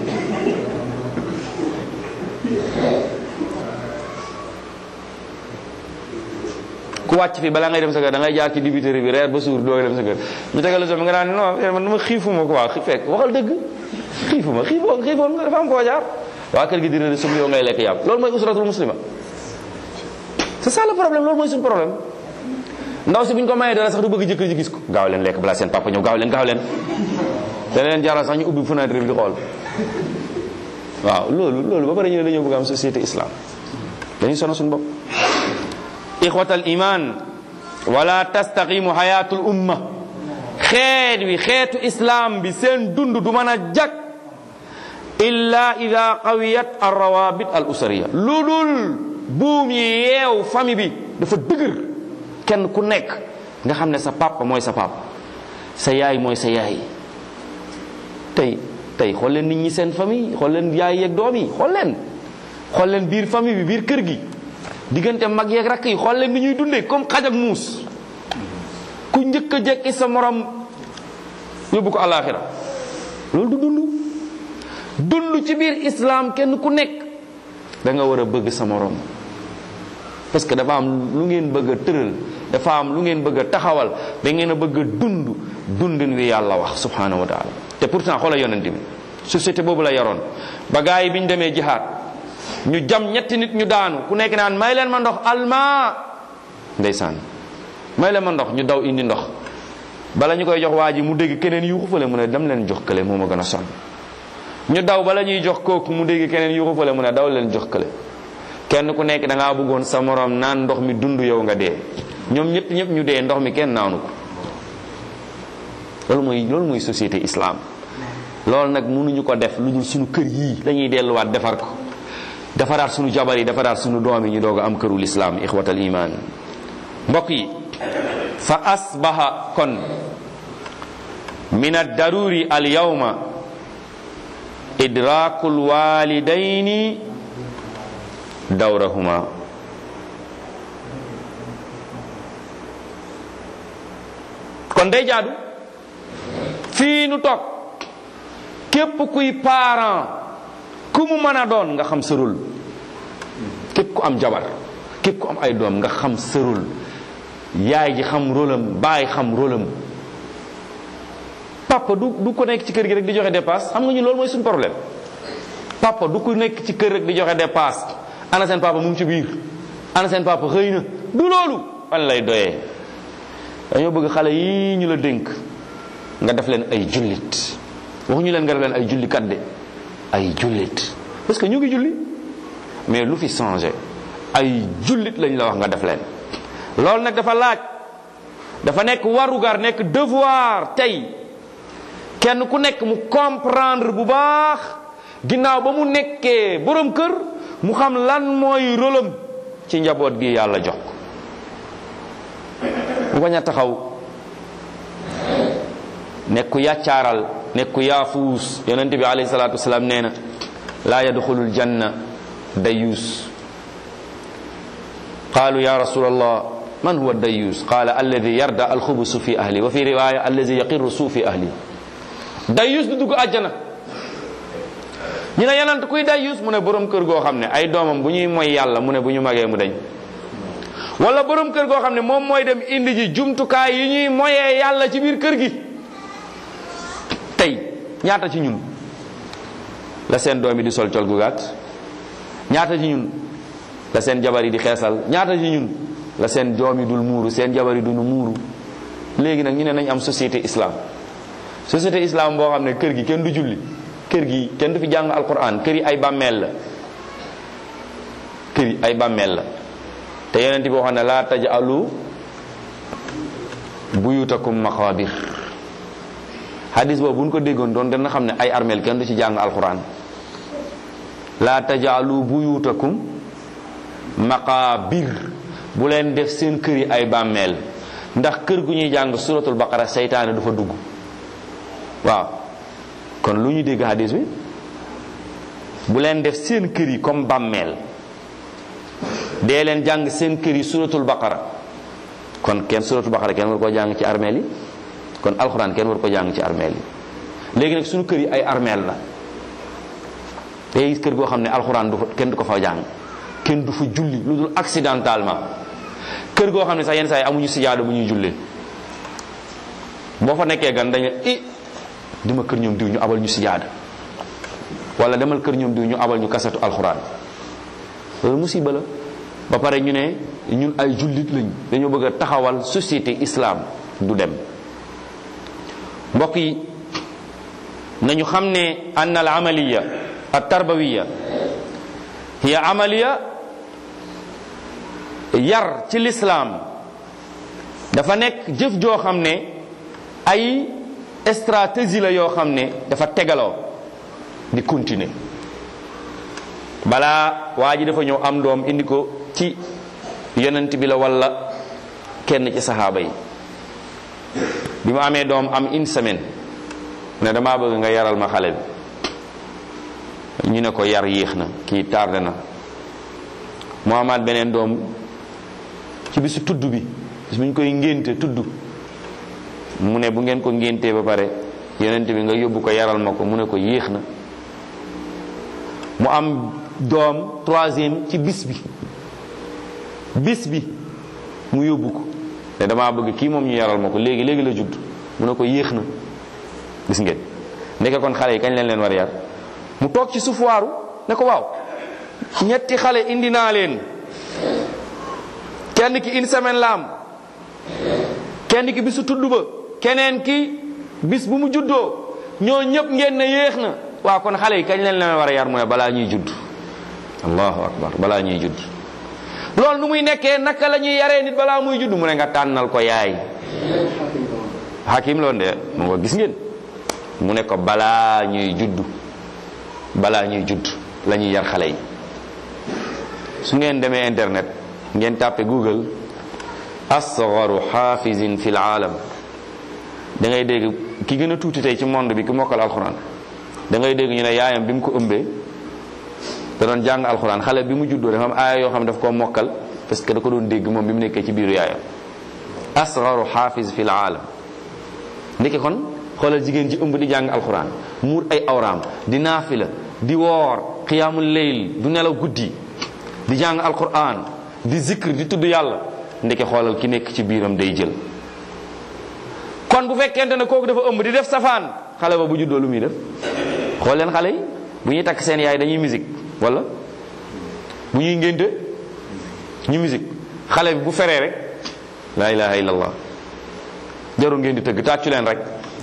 ku wàcc fi balaa ngay dem sa kër da ngay jaar ci dibiteri bi reer ba suur doo dem sa kër ñu tegal la so nga naan non man dama xiifuma ko waa fekk waxal dëgg xiifuma xiifoo xiifoon nga dafa am koo jaar waa kër gi dina ne sum yow ngay lekk yàpp loolu mooy usratul muslima c'est ça le problème loolu mooy suñu problème ndaw si bu ñu ko mayee dara sax du bëgg jëkkër ji gis ko gaaw leen lekk balaa seen papa ñëw gaaw leen gaaw leen dana leen jaral sax ñu ubbi fenêtre bi di xool waaw loolu loolu ba pare ñu ne dañoo bëgg am société islam dañuy sono suñu bopp ixwatal iman wala tastaqimu hayatul umma xeet wi xeetu islam bi seen dund du mën a jag illa ida qawiyat arrawabit al usariya lu dul buum yi yeew famille bi dafa dëgër kenn ku nekk nga xam ne sa papa mooy sa papa sa yaay mooy sa yaay tey tey xool leen nit ñi seen famille xool leen yaay yeeg doom yi xool leen xool leen biir famille bi biir kër gi diggante mag yeeg rakk yi xool leen ni ñuy dundee comme xaj ak muus ku njëkk a jekki sa morom yóbbu ko alaxira loolu du dund dund ci biir islam kenn ku nekk da nga war a bëgg sa morom parce que dafa am lu ngeen bëgg a tëral dafa am lu ngeen bëgg a taxawal da ngeen a bëgg a dund dundin wi yàlla wax subhanahu wa taala te pourtant xoola yonent bi société boobu la yaroon ba gaa yi bi ñu demee jihaad ñu jam ñetti nit ñu daanu ku nekk naan may leen ma ndox alma ndeysaan may leen ma ndox ñu daw indi ndox bala ñu koy jox waa ji mu dégg keneen yuuxu fale mu ne dem leen jox kële moo ma gën a sonn ñu daw bala ñuy jox kooku mu dégg keneen yuuxu fale mu ne daw leen jox kële kenn ku nekk da ngaa bëggoon sa morom naan ndox mi dund yow nga dee ñoom ñëpp ñëpp ñu dee ndox mi kenn naanu ko loolu mooy loolu mooy société islam loolu nag mënuñu ko def lu dul suñu kër yii dañuy delluwaat defar ko defaraat suñu jabar yi defaraat suñu doom yi ñu doog a am kërul islam ixwatal iman mbokk yi fa asbaha kon min addaruri al yawma idrakul walidaini dawrahuma kon day jaadu fii nu toog képp kuy parent ku mu mën a doon nga xam sërul képp ku am jabar képp ku am ay doom nga xam sërul yaay ji xam rôlam baay xam rôlam papa du du ko nekk ci kër gi rek di joxe dépasse xam nga ñu loolu mooy suñu problème papa du ko nekk ci kër rek di joxe dépasse ana seen papa mu ngi ci biir ana seen papa xëy na du loolu fan lay doyee dañoo bëgg xale yi ñu la dénk nga def leen ay jullit waxuñu leen nga def leen ay julli kat de ay jullit parce que ñu ngi julli mais lu fi changé ay jullit lañ la wax nga def leen loolu nag dafa laaj dafa nekk warugar nekk devoir tey kenn ku nekk mu comprendre bu baax ginnaaw ba mu nekkee borom kër mu xam lan mooy rôlam ci njaboot gi yàlla jox ko mu bañ a taxaw nekku yàccaaral nekku yaafuus yonente bi alayhi salatu wasalaam nee na laa yadxulul janna dayuus qaalu ya rasul allah man huwa dayuus qaala alladi yarda alxubusu fi ahli wa fi riwaya alladi yaqiru suu fi ahli dayuus du dugg àjjana ñu ne yenant kuy dayuus mu ne borom kër goo xam ne ay doomam bu ñuy moy yàlla mu ne bu ñu magee mu dañ wala borom kër goo xam ne moom mooy dem indi ji jumtukaay yi ñuy moyee yàlla ci biir kër gi tey ñaata ci ñun la seen doom yi di sol col gu gàtt ñaata ci ñun la seen jabar yi di xeesal ñaata ci ñun la seen doom yi dul muuru seen jabar yi duñu muuru léegi nag ñu ne nañ am société islam société islam boo xam ne kër gi kenn du julli kër gi kenn du fi jàng alquran kër yi ay bàmmeel la kër yi ay bàmmeel la te yonent bi waxoon ne laa tajalu buyutakum maqabir hadis boobu bu ñu ko déggoon doon dana xam ne ay armeel kenn du ci jàng alquran laa tajalu buyutakum maqabir bu leen def seen kër yi ay bàmmeel ndax kër gu ñuy jàng suratul baqara seytaane du fa dugg waaw kon lu ñu dégg hadis bi bu leen def seen kër yi comme bàmmeel dee leen jàng seen kër yi suratul baqara kon kenn suratul baqara kenn war koo jàng ci armeel yi kon alxuraan kenn war ko jàng ci armeel yi léegi nag suñu kër yi ay armeel la day gis kër goo xam ne alxuraan du fa kenn du ko fa jàng kenn du fa julli lu dul accidentellement kër goo xam ne sax yenn saa yi amuñu sijaada bu ñuy jullee boo fa nekkee gan dañu i dima kër ñoom diw ñu abal ñu sijaada wala demal kër ñoom diw ñu abal ñu kasetu alxuraan loolu musiba la ba pare ñu ne ñun ay jullit lañ dañoo bëgg a taxawal société islam du dem mbokk yi nañu xam ne ann al amaliya al tarbawiya hiya amaliya yar ci lislaam dafa nekk jëf joo xam ne ay stratégie la yoo xam ne dafa tegaloo di continuer balaa waa ji dafa ñëw am doom indi ko ci yonent bi la walla kenn ci saxaaba yi bi mu amee doom am une semaine mu ne damaa bëgg nga yaral ma xale bi ñu ne ko yar yéex na kii tardé na mu amaat beneen doom ci bisu tudd bi bis bu ñu koy ngénte tudd mu ne bu ngeen ko ngéntee ba pare yonent bi nga yóbbu ko yaral ma ko mu ne ko yéex na mu am doom troisième ci bis bi bis bi mu yóbbu ko te damaa bëgg kii moom ñu yaral ma ko léegi léegi la judd mu ne ko yéex na gis ngeen ndeke kon xale yi kañ leen leen war a yar mu toog ci suuf waaru ne ko waaw ñetti xale indi naa leen kenn ki une semaine la am kenn ki bisu tudd ba keneen ki bis bu mu juddoo ñoo ñëpp ngeen ne yéex na waaw kon xale yi kañ leen leen war a yar mu ne balaa ñuy judd allahu akbar balaa ñuy judd loolu nu muy nekkee naka la ñuy yaree nit balaa muy judd mu ne nga tànnal ko yaay hakim loon de mu nga gis ngeen mu ne ko balaa ñuy judd balaa ñuy judd la ñuy yar xale yi su ngeen demee internet ngeen tàppe google asgaru xaafizin fi laalam da ngay dégg ki gën a tuuti tey ci monde bi ki mokkal alxuraan da ngay dégg ñu ne yaayam bi mu ko ëmbee da doon jàng alxuraan xale bi mu juddoo dafa am aaya yoo xam ne daf koo mokkal parce que da ko doon dégg moom bi mu nekkee ci biiru yaayam asgaru xaafiz fi laalam ndeke kon xoolal jigéen ji ëmb di jàng alxuraan muur ay awraam di naafila di woor qiyaamul leyl du nelaw guddi di jàng alquran di zikr di tudd yàlla ndeke xoolal ki nekk ci biiram day jël kon bu fekkente ne kooku dafa ëmb di def safaan xale ba bu juddoo lu muy def xool leen xale yi bu ñuy takk seen yaay dañuy musique wala bu ñuy ngénte ñu musique xale bi bu feree rek la ilaha illallah jarul ngeen di tëgg tàccu leen rek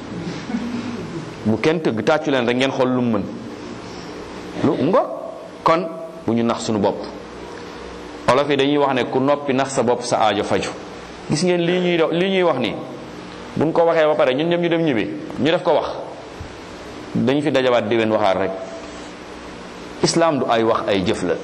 bu kenn tëgg tàccu leen rek ngeen xool lu mu mën lu ngo kon bu ñu nax suñu bopp olof yi dañuy wax ne ku noppi nax sa bopp sa aajo faju gis ngeen lii ñuy do lii ñuy wax nii buñ ko waxee ba pare ñun ñëpp ñu dem ñibbi ñu def ko wax dañu fi dajawaat déwén waxaat rek islam du ay wax ay jëf la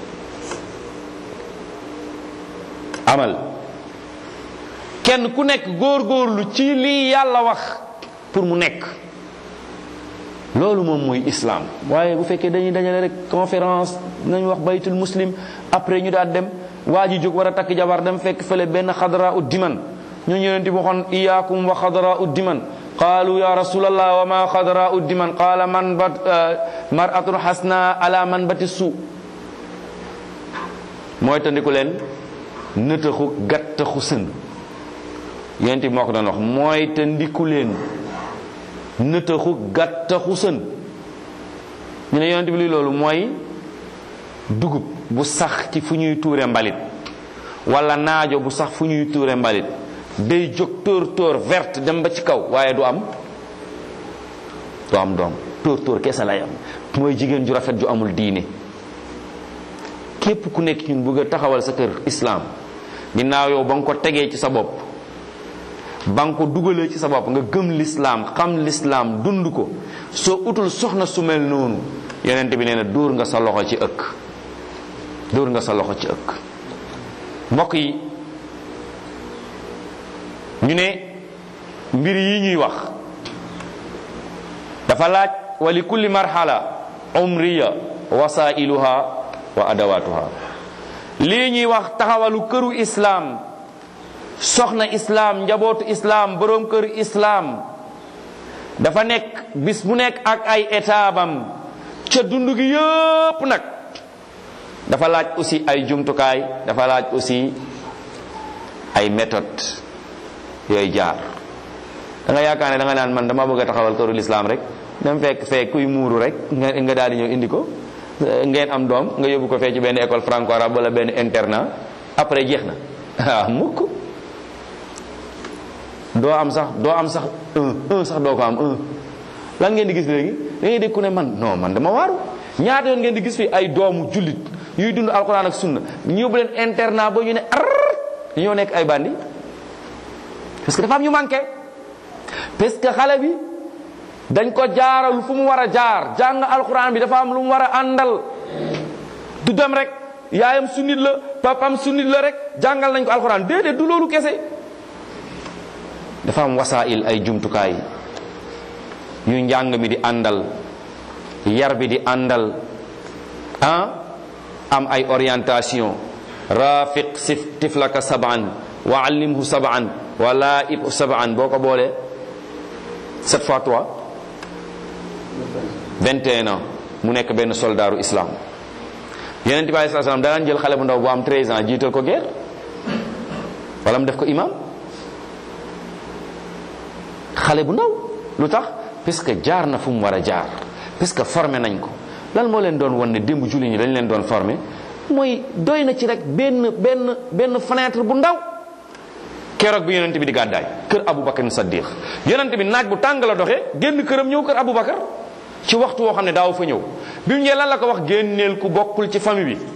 amal kenn ku nekk góor-góorlu ci lii yàlla wax pour mu nekk loolu moom mooy islam waaye bu fekkee dañuy dajale rek conférence nañu wax baytul muslim après ñu daal dem waa ji jóg war a takk jabar dem fekk fële benn xadra ut diman ñu ñëween di waxoon iyaakum wa xadra ut diman qaalu ya rasulallah wa ma xadra ut diman qaala man bat maratun xasna ala man bati su mooy tandiku leen nëtaxu gattaxu sën yonent bi moo ko doon wax mooy tandiku leen nëtaxu gàttaxu sën ñu ne yonent bi li loolu mooy dugub bu sax ci fu ñuy tuure mbalit wala naajo bu sax fu ñuy tuure mbalit day jóg tóor tóor verte dem ba ci kaw waaye du am du am doom tóor tóor kese lay am mooy jigéen ju rafet ju amul diine képp ku nekk ñun bëgg a taxawal sa kër islam ginnaaw yow ba nga ko tegee ci sa bopp ba nga ko dugalee ci sa bopp nga gëm lislaam xam lislaam dund ko soo utul soxna su mel noonu yonent bi nee na dóor nga sa loxo ci ëkk dóor nga sa loxo ci ëkk mbokk yi ñu ne mbir yi ñuy wax dafa laaj wa li kulli marhala umriya wasailuha wa adawatuha lii ñuy wax taxawalu këru islaam soxna islaam njabootu islaam boroom këru islaam dafa nekk bis bu nekk ak ay étabam ca dund gi yëpp nag dafa laaj aussi ay jumtukaay dafa laaj aussi ay méthode yooyu jaar da nga yaakaar ne da nga naan man dama bëgg a taxawal këru lislaam rek dem fekk fekk kuy muuru rek nga nga daal di ñëw indi ko ngeen am doom nga yóbbu ko fee ci benn école franco arabe wala benn internat après jeex na ah mukk doo am sax doo am sax un un sax doo ko am un lan ngeen di gis léegi da ngay dégg ku ne man non man dama waaru ñaata yoon ngeen di gis fi ay doomu jullit yuy dund alquran ak sunna ñu yóbbu leen internat ba ñu ne ar ñoo nekk ay bandi parce que dafa am ñu manqué parce que xale bi dañ ko jaaral fu mu war a jaar jàng alquran bi dafa am lu mu war a àndal du dem rek yaayam sunnit la papam sunnit la rek jàngal nañ ko alquran déedéet du loolu kese dafa am wasail ay jumtukaay yu njàng mi di àndal yar bi di àndal ah am ay orientation rafiq sif tiflaka saban wa allimhu saban wa laib saban boo ko boolee sept fois trois 21 ans mu nekk benn soldaaru islam yeneen bi alei salaam danaan jël xale bu ndaw bu am 13 ans jiital ko guerre wala mu def ko imam xale bu ndaw lu tax parce que jaar na fu mu war a jaar parce que formé nañ ko lan moo leen doon wan ne démb julli ñi dañ leen doon formé mooy doy na ci rek benn benn benn fenêtre bu ndaw keroog bi yonent bi di gàddaay kër Aboubacar Saddiq yonent bi naaj bu tàng la doxee génn këram ñëw kër Aboubacar ci waxtu woo xam ne daaw fa ñëw bi mu ñëwee lan la ko wax génneel ku bokkul ci famille bi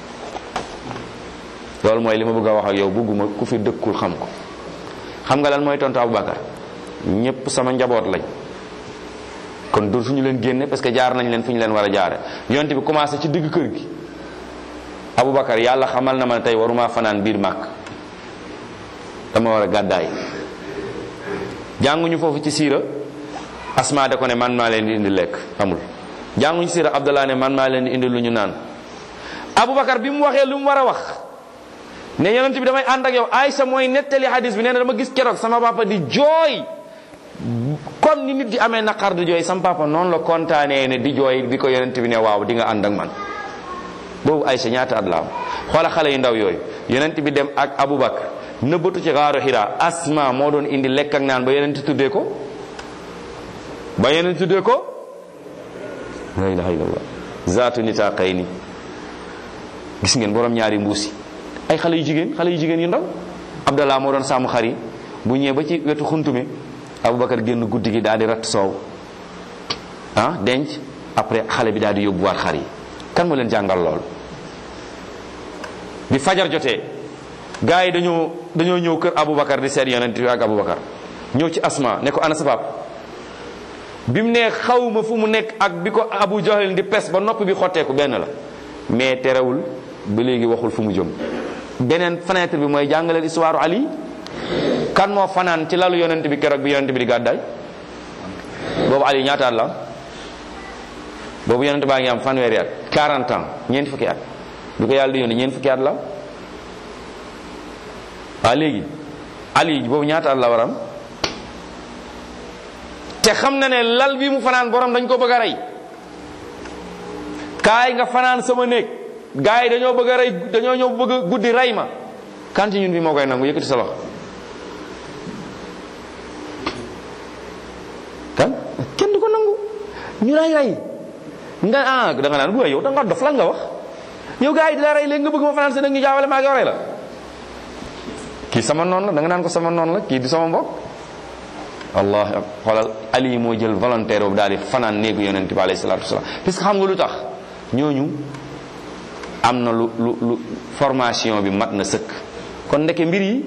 loolu mooy li ma bëgg a wax ak yow bugguma ku fi dëkkul xam ko xam nga lan mooy tontu Aboubacar ñépp sama njaboot lañ kon du suñu leen génne parce que jaar nañ leen fu ñu leen war a jaare yonent bi commencé ci digg kër gi Aboubacar yàlla xamal na ma tey waruma fanaan biir màkk dama war a gàddaay jànguñu foofu ci siira asma da ko ne man maa leen di indi lekk amul jànguñu siira abdallah ne man maa leen di indi lu ñu naan Aboubacar bi mu waxee lu mu war a wax ne yonent bi damay ànd ak yow Aïcha mooy nettali hadis bi nee na dama gis keroog sama papa di jooy comme ni nit di amee naqar di jooy sama papa noonu la kontaanee ne di jooy bi ko yonent bi ne waaw di nga ànd ak man boobu Aïcha ñaata at la am xoola xale yu ndaw yooyu yonent bi dem ak Aboubacar nëbbatu ci xaaru Hira Asma moo doon indi lekk ak naan ba yonent tuddee ko ba yonent tuddee ko la ilaha illallah zaatu nitaqayni gis ngeen borom ñaari mbuusi ay xale yu jigéen xale yu jigéen yu ndaw Abdallah moo doon sàmm xar yi bu ñëwee ba ci wetu xuntume Aboubacar génn guddi gi daal di ratt soow ah denc après xale bi daal di yóbbuwaat xar yi kan moo leen jàngal lool bi fajar jotee gars yi dañoo dañoo ñëw kër Aboubacar di seet yonent bi ak Aboubacar ñëw ci Asma ne ko ana sa pap bi mu ne xawma fu mu nekk ak bi ko Abu Jahl di pes ba nopp bi xotteeku benn la mais terewul ba léegi waxul fu mu jëm beneen fenêtre bi mooy jàngaleel histoire Ali kan moo fanaan ci lalu yonent bi keroog bi yonent bi di gàddaay boobu Ali ñaata at la boobu yonent baa ngi am fanweeri at 40 ans ñeenti fukki at bi ko yàlla di yónni ñeenti fukki at la waa léegi Ali boobu ñaata at la waram te xam na ne lal bi mu fanaan borom dañ ko bëgg a rey kaay nga fanaan sama néeg gars yi dañoo bëgg a rey dañoo ñëw bëgg a guddi rey ma kan ci ñun bi moo koy nangu yëkkati sa loxo kan kenn du ko nangu ñu lay rey nga ah da nga naan bu yow da nga dof lan nga wax yow gars yi di la rey léegi nga bëgg ma fanaan sa néeg ñu jaawale maa ngi rey la kii sama noonu la da nga naan ko sama noonu la kii di sama mbokk allah xoolal ali moo jël volontaire boobu daal di fanaan néegu yonent bi alayhi salatu wasalaam parce que xam nga lu tax ñooñu am na lu lu lu formation bi mat na sëkk kon ndeke mbir yi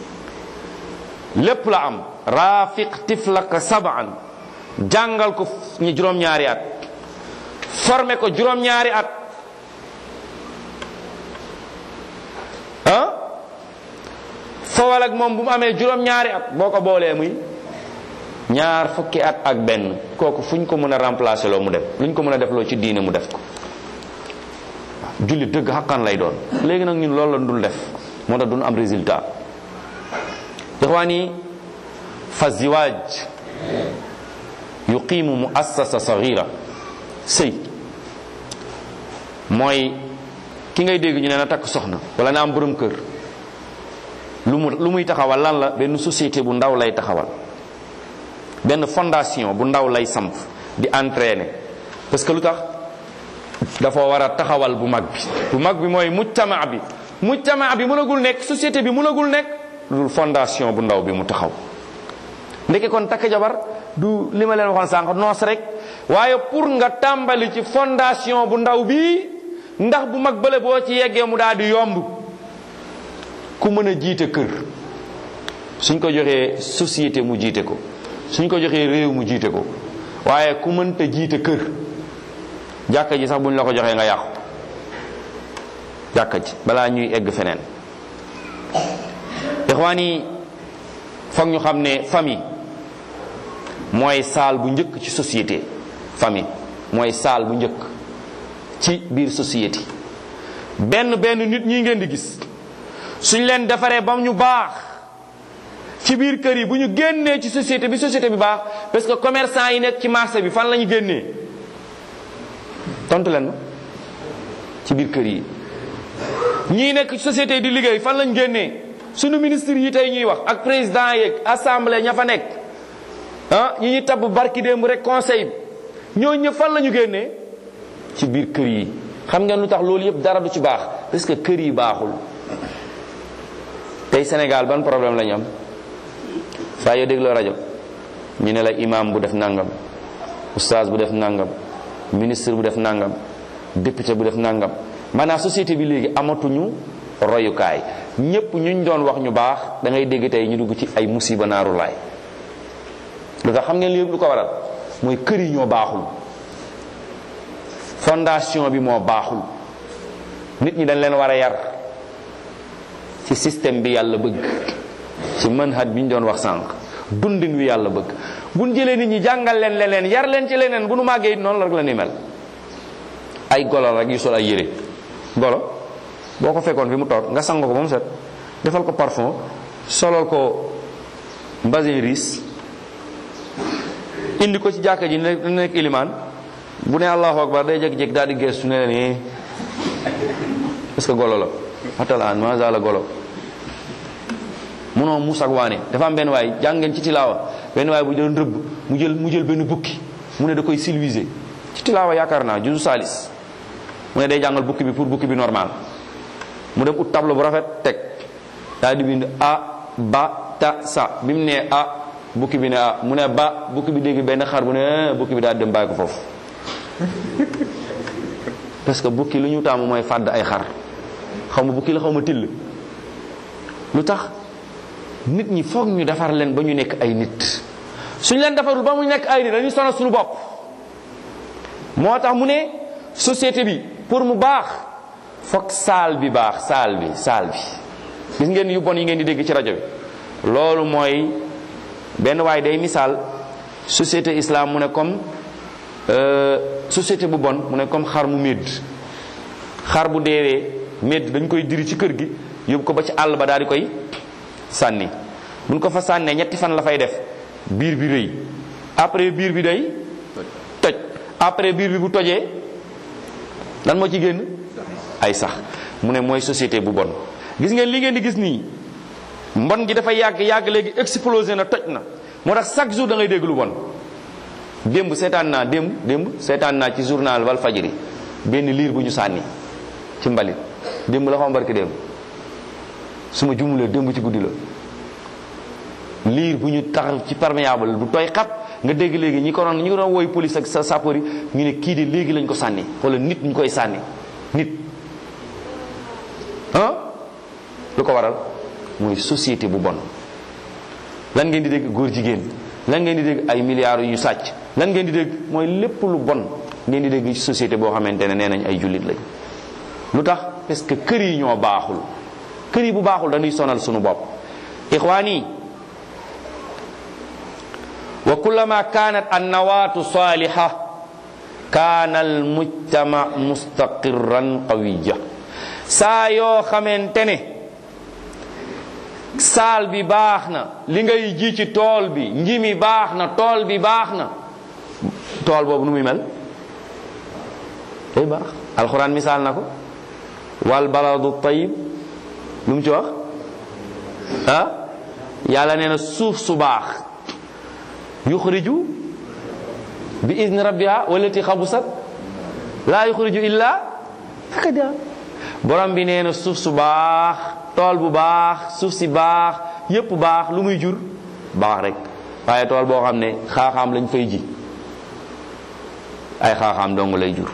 lépp la am rafiq tiflaka sabaan jàngal ko ñu juróom-ñaari at formé ko juróom-ñaari at ah fowal ak moom bu mu amee juróom-ñaari at boo ko boolee muy ñaar fukki at ak benn kooku fu ñu ko mën a remplacer loo mu dem lu ñu ko mën a def loo ci diine mu def ko jullit dëgg xaqan lay doon léegi nag ñun loolu la dul def moo tax duñ am résultat ixwaani fa ziwaaj yuqimu muassasa sagira sëy mooy ki ngay dégg ñu ne na takk soxna wala na am borom kër lu mu lu muy taxawal lan la benn société bu ndaw lay taxawal benn fondation bu ndaw lay samp di entraîner parce que lu tax dafa war a taxawal bu mag bi bu mag bi mooy mujtama bi mujtama bi mënagul nekk société bi mënagul nekk lu fondation bu ndaw bi mu taxaw ndeke kon takk jabar du li ma leen waxoon sànq noos rek waaye pour nga tàmbali ci fondation bu ndaw bi ndax bu mag bële boo ci yeggee mu daal di yomb ku mën a jiite kër suñ ko joxee société mu jiite ko suñ ko joxee réew mu jiite ko waaye ku mënta jiite kër jàkka ji sax buñ la ko joxee nga yàqu jàkka ji balaa ñuy egg feneen ixwaan yi foog ñu xam ne famille mooy saal bu njëkk ci société famille mooy saal bu njëkk ci biir société benn benn nit ñi ngeen di gis suñ leen defaree ba ñu baax ci biir kër yi bu ñu génnee ci société bi société bi baax parce que commerçant yi nekk ci marché bi fan la ñu génnee tontu leen ma ci biir kër yi ñii nekk ci société yi di liggéey fan lañ génnee suñu ministre yi tey ñuy wax ak président yeeg assemblée ña fa nekk ah ñi ñuy tabb barki démb rek conseil bi ñoo ñëpp fan la ñu génnee ci biir kër yi xam ngeen lu tax loolu yëpp dara du ci baax parce que kër yi baaxul tey Sénégal ban problème la ñu am saa yoo dégloo rajo ñu ne la imam bu def nangam oustaz bu def nangam ministre bu def nangam député bu def nangam maanaam société bi léegi amatuñu royukaay ñépp ñuñ doon wax ñu baax da ngay dégg tey ñu dugg ci ay musiba naaru laay lu tax xam ngeen li yëpp lu ko waral mooy kër yi ñoo baaxul fondation bi moo baaxul nit ñi dañ leen war a yar ci système bi yàlla bëgg ci manhaj bi ñu doon wax sànq dundin wi yàlla bëgg buñ jëlee nit ñi jàngal leen leneen yar leen ci leneen bu nu màggee it noonu la rek la ni mel ay golo rek yu sol ay yére golo boo ko fekkoon fi mu toog nga sang ko ba mu set defal ko parfum solol ko mbasin riis indi ko ci jàkka ji ne nekk ilimaan bu ne allahu akbar day jékki-jékki daal di geestu ne leen parce que golo la xatal an maza la golo munoo muus ak waane dafa am benn waay jàng ngeen ci tilaawa benn waay bu doon rëbb mu jël mu jël benn bukki mu ne da koy silwiser ci tilaawa yaakaar naa juzu salis mu ne day jàngal bukki bi pour bukki bi normal mu dem ut tableau bu rafet teg daal di bind a ba ta sa bi mu ne a bukki bi ne a mu ne ba bukki bi dégg benn xar bu ne bukki bi daal di dem bàyyi ko foofu parce que bukki lu ñu taamu mooy fàdd ay xar xaw ma bukki la xaw ma till lu tax nit ñi foog ñu defar leen ba ñu nekk ay nit suñ leen defarul ba mu nekk ay nit dañuy sonal suñu bopp moo tax mu ne société bi pour mu baax foog saal bi baax saal bi saal bi gis ngeen yu bon yi ngeen di dégg ci rajo bi loolu mooy benn waay day misaal société islam mu ne comme société bu bon mu ne comme xar mu médd xar bu deewee médd dañ koy diri ci kër gi yóbbu ko ba ci àll ba daal di koy sànni buñ ko fa sànnee ñetti fan la fay def biir bi rëy après biir bi day toj après biir bi bu tojee lan moo ci génn ay sax mu ne mooy société bu bon gis ngeen li ngeen di gis nii mbon gi dafa yàgg yàgg léegi explosé na toj na moo tax chaque jour da ngay dégg lu bon démb seetaan naa démb démb seetaan naa ci journal wal fajiri benn liir bu ñu sànni ci mbalit démb la xaw barki démb su ma jumulee démb ci guddi la liir bu ñu tax ci perméable bu tooy xat nga dégg léegi ñi ko doon ñi ko doon woy police ak sa sapeur yi ñu ne kii de léegi lañ ko sànni wala nit ñu koy sànni nit ah lu ko waral mooy société bu bon lan ngeen di dégg góor jigéen lan ngeen di dégg ay milliards yu ñu sàcc lan ngeen di dégg mooy lépp lu bon ngeen di dégg ci société boo xamante ne nee nañ ay jullit lañ lu tax parce que kër yi ñoo baaxul kër yi bu baaxul dañuy sonal sunu bopp ixwaan yi wa kullama kanat annawaatu saliha kaana almujtama mustaqirran qawiya saa yoo xamante ne saal bi baax na li ngay ji ci tool bi nji mi baax na tool bi baax na tool boobu nu muy mel day baax alxuraan misaal na ko wal baladu tayib lu mu ci wax ah yàlla nee na suuf su baax yuxriju bi izni rabbiha wallati xabusat laa yuxriju illa nakada borom bi nee na suuf su baax tool bu baax suuf si baax yépp baax lu muy jur baax rek waaye tool boo xam ne xaaxaam lañ fay ji ay xaaxaam dong lay jur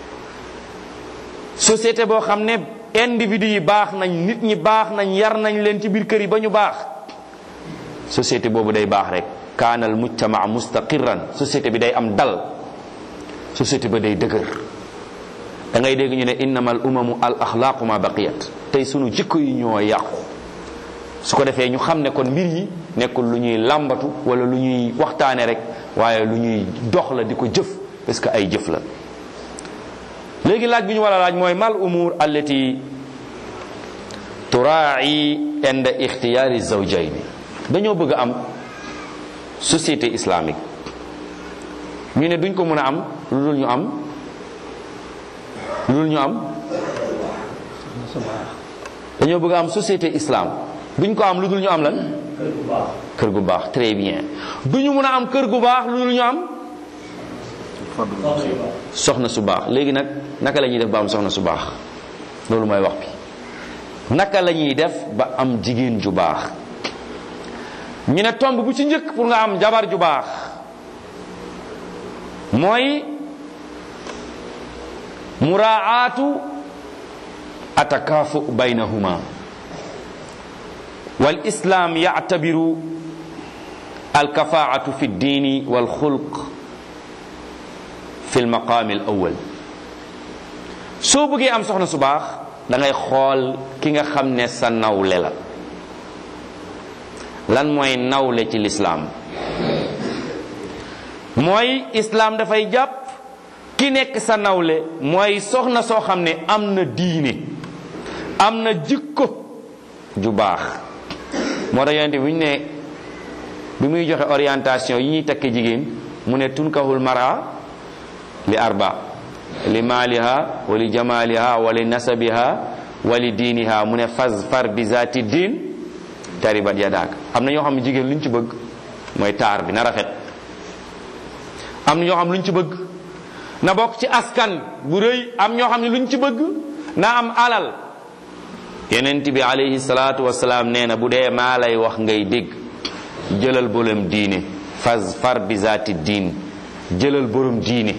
société boo xam ne individu yi baax nañ nit ñi baax nañ yar nañ leen ci biir kër yi ba ñu baax société boobu day baax rek kaanal mujtama mustaqirran société bi day am dal société ba day dëgër da ngay dégg ñu ne innamal umamu al axlaaqu ma baqiyat tey sunu jikko yi ñoo yàqu su ko defee ñu xam ne kon mbir yi nekkul lu ñuy làmbatu wala lu ñuy waxtaane rek waaye lu ñuy dox la di ko jëf parce que ay jëf la léegi laaj bi ñu war a laaj mooy mal umur allati turaai inda ixtiyaari zawjayni dañoo bëgg a am société islamique ñu ne duñ ko mën a am lu dul ñu am lu dul ñu am dañoo bëgg a am société islam duñ ko am lu dul ñu am lan kër gu baax très bien duñu mën a am kër gu baax lu dul ñu am soxna su baax léegi nag naka la ñuy def ba am soxna su baax loolu mooy wax bi naka la ñuy def ba am jigéen ju baax ñu ne tomb bu ci njëkk pour nga am jabar ju baax mooy muraatu atakaafu baynahuma wal islam yactabiru alkafaatu fi ddiini wal xulq fi lmaqaami al awal soo bëggee am soxna su baax da ngay xool ki nga xam ne sa nawle la lan mooy nawle ci lislaam mooy islaam dafay jàpp ki nekk sa nawle mooy soxna soo xam ne am na diine am na jikko ju baax moo tax yonente bi ñu ne bi muy joxe orientation yi ñuy takke jigéen mu ne tunkahul mara li arba li maaliha wa li jamaliha wa li nasabiha wa li diiniha mu ne faz far bi zaati diin taribat yadaak am na ñoo xam ne jigéen lu ñu ci bëgg mooy taar bi na rafet am na ñoo xam lu ñu ci bëgg na bokk ci askan bu rëy am ñoo xam ne lu ñu ci bëgg na am alal yonent bi alayhi salaatu wasalaam nee na bu dee maa lay wax ngay dégg jëlal borom diine faz far bi zaati diin jëlal borom diine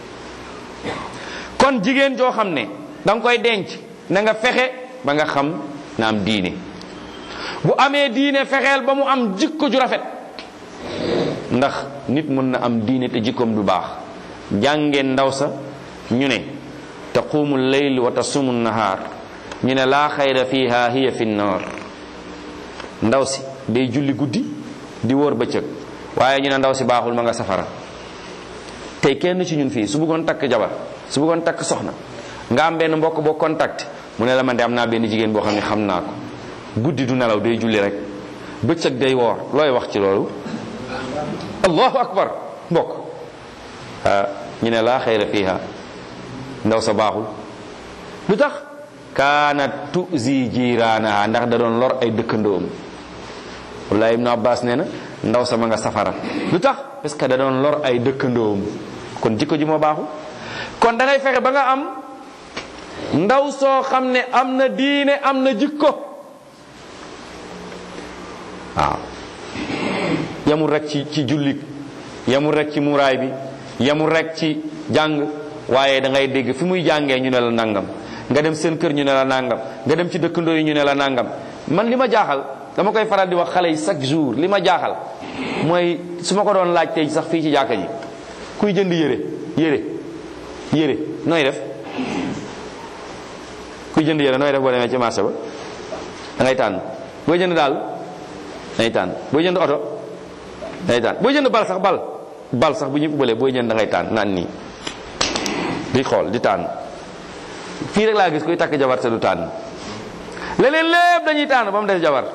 kon jigéen joo xam ne da nga koy denc na nga fexe ba nga xam na am diine bu amee diine fexeel ba mu am jikko ju rafet ndax nit mën na am diine te jikkoom du baax jàngeen ndaw sa ñu ne taqumu leyl wa tasumu nahaar ñu ne laa xayra fiha hiya fi nnar ndaw si day julli guddi di wóor bëccëg waaye ñu ne ndaw si baaxul ma nga safara tey kenn ci ñun fii su bëggoon takk jabar su bëggoon takk soxna nga am benn mbokk boo contact mu ne la man de am naa benn jigéen boo xam ne xam naa ko guddi du nelaw day julli rek bëccëg day woor looy wax ci loolu allahu akbar mbokk ñu ne laa xayra fiha ndaw sa baaxul lu tax kaanat tuzi jiraanaha ndax da doon lor ay dëkkandoom wallahi ibnu abbas nee na ndaw sa ma nga safara lu tax parce que da doon lor ay dëkkandoom kon jikko ji moo baaxul kon da ngay fexe ba nga am ndaw soo xam ne am na diine am na jikko waaw yamul rek ci ci jullit yamul rek ci muraay bi yamul rek ci jàng waaye da ngay dégg fi muy jàngee ñu ne la nangam nga dem seen kër ñu ne la nangam nga dem ci dëkkandoo yi ñu ne la nangam man li ma jaaxal dama koy faral di wax xale yi chaque jour li ma jaaxal mooy su ma ko doon laaj tey sax fii ci jàkka ji kuy jënd yére yére yére nooy def kuy jënd yére nooy def boo demee ci marché ba da ngay tànn booy jënd daal da ngay tànn booy jënd oto day tànn booy jënd bal sax bal bal sax bu ñu ubalee booy jënd da ngay tànn naan nii di xool di tànn fii rek laa gis kuy takk jabar te du tànn leneen lépp dañuy tànn ba mu des jabar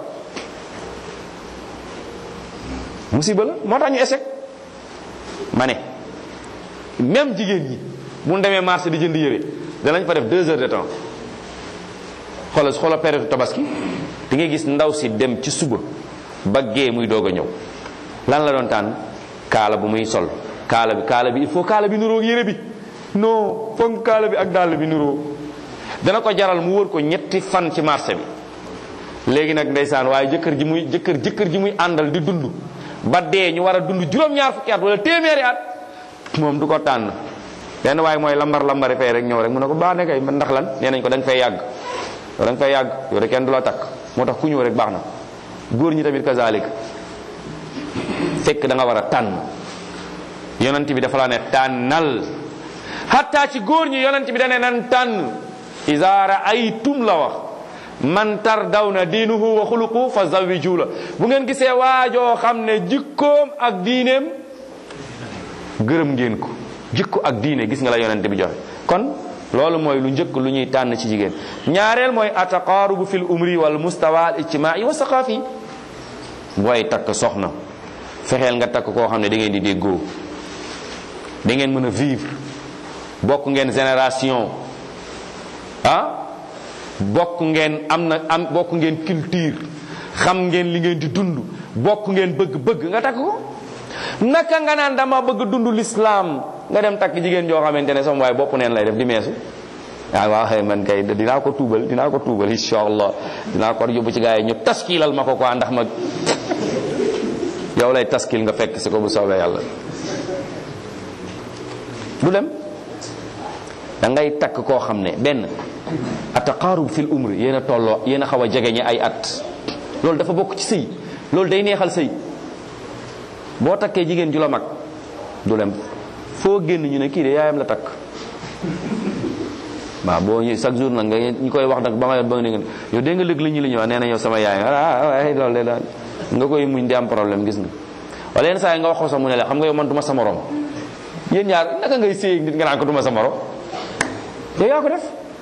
musiba la moo tax ñu échec ma ne même jigéen ñi bu ñu demee marché di jënd yére danañ fa def deux heures de temps xoolal xoolal période tabaski di ngay gis ndaw si dem ci suba ba gee muy doog a ñëw lan la doon tànn kaala bu muy sol kaala bi kaala bi il faut kaala bi nuroo ak yére bi non foog kaala bi ak dàll bi nuroo dana ko jaral mu wër ko ñetti fan ci marché bi léegi nag ndeysaan waaye jëkkër ji muy jëkkër jëkkër ji muy àndal di dund ba dee ñu war a dund juróom-ñaar fukki at wala téeméeri at moom du ko tànn benn waaye mooy lambar lambari fee rek ñëw rek mu ne ko baax ne kay ndax lan nee nañ ko da nga fay yàgg yow da nga fay yàgg yow de kenn du la takk moo tax ku ñëw rek baax na góor ñi tamit kazalik fekk da nga war a tànn yonent bi dafa la ne tànnal hatta ci góor ñi yonent bi dane nan tànn iza ra'aytum la wax man tardawna diinuhu wa xuluqu fa zawiju la bu ngeen gisee waajoo xam ne jikkoom ak diineem gërëm ngeen ko jikko ak diine gis nga la yonent bi joxe kon loolu mooy lu njëkk lu ñuy tànn ci jigéen ñaareel mooy ataqaarubu fil umri wal mustawa al ijtimaai wa saqafi booy takk soxna fexeel nga takk koo xam ne da ngeen di déggoo da ngeen mën a vivre bokk ngeen génération ah bokk ngeen am na am bokk ngeen culture xam ngeen li ngeen di dund bokk ngeen bëgg-bëgg nga takk ko naka nga naan dama bëgg dund l'islam nga dem takk jigéen joo xamante ne sama waaye bopp neen lay def di meesu waaw waaw xëy man kay dinaa ko tuubal dinaa ko tuubal insha allah dinaa ko yóbbu ci gars yi ñu taskilal ma ko quoi ndax ma yow lay taskil nga fekk si ko bu soobee yàlla du dem da ngay takk koo xam ne benn ataqaarub fil umri yéen a tolloo yéen a xaw a jegeñe ay at loolu dafa bokk ci sëy loolu day neexal sëy boo takkee jigéen ju la mag du dem foo génn ñu ne kii de yaayam la takk waaw boo ñu chaque jour nag nga ñu koy wax nag ba nga ba nga ne yow dégg nga lëg li ñu li ñu wax nee na yow sama yaay ah waaye loolu de daal nga koy muñ di am problème gis nga wala yenn saa yi nga wax ko sax mu ne la xam nga yow man du ma sa morom yéen ñaar naka ngay séy nit nga naan ko du ma sa morom yow yaa ko def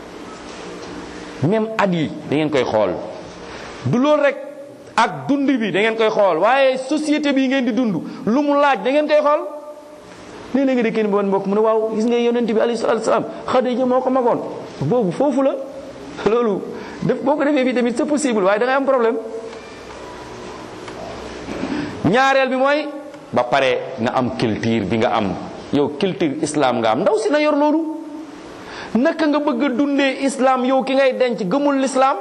même at yi da ngeen koy xool du loolu rek ak dund bi da ngeen koy xool waaye société bi ngeen di dund lu mu laaj da ngeen koy xool léeg-léeg nga dëkkee ni bon mbokk mu ne waaw gis nga yonent bi alayhi salaatu salaam Xadija moo ko magoon boobu foofu la loolu def boo ko defee fii tamit c'est possible waaye da ngay am problème ñaareel bi mooy ba pare nga am culture bi nga am yow culture islam nga am ndaw si na yor loolu naka nga bëgg a dundee islam yow ki ngay denc gëmul l'islam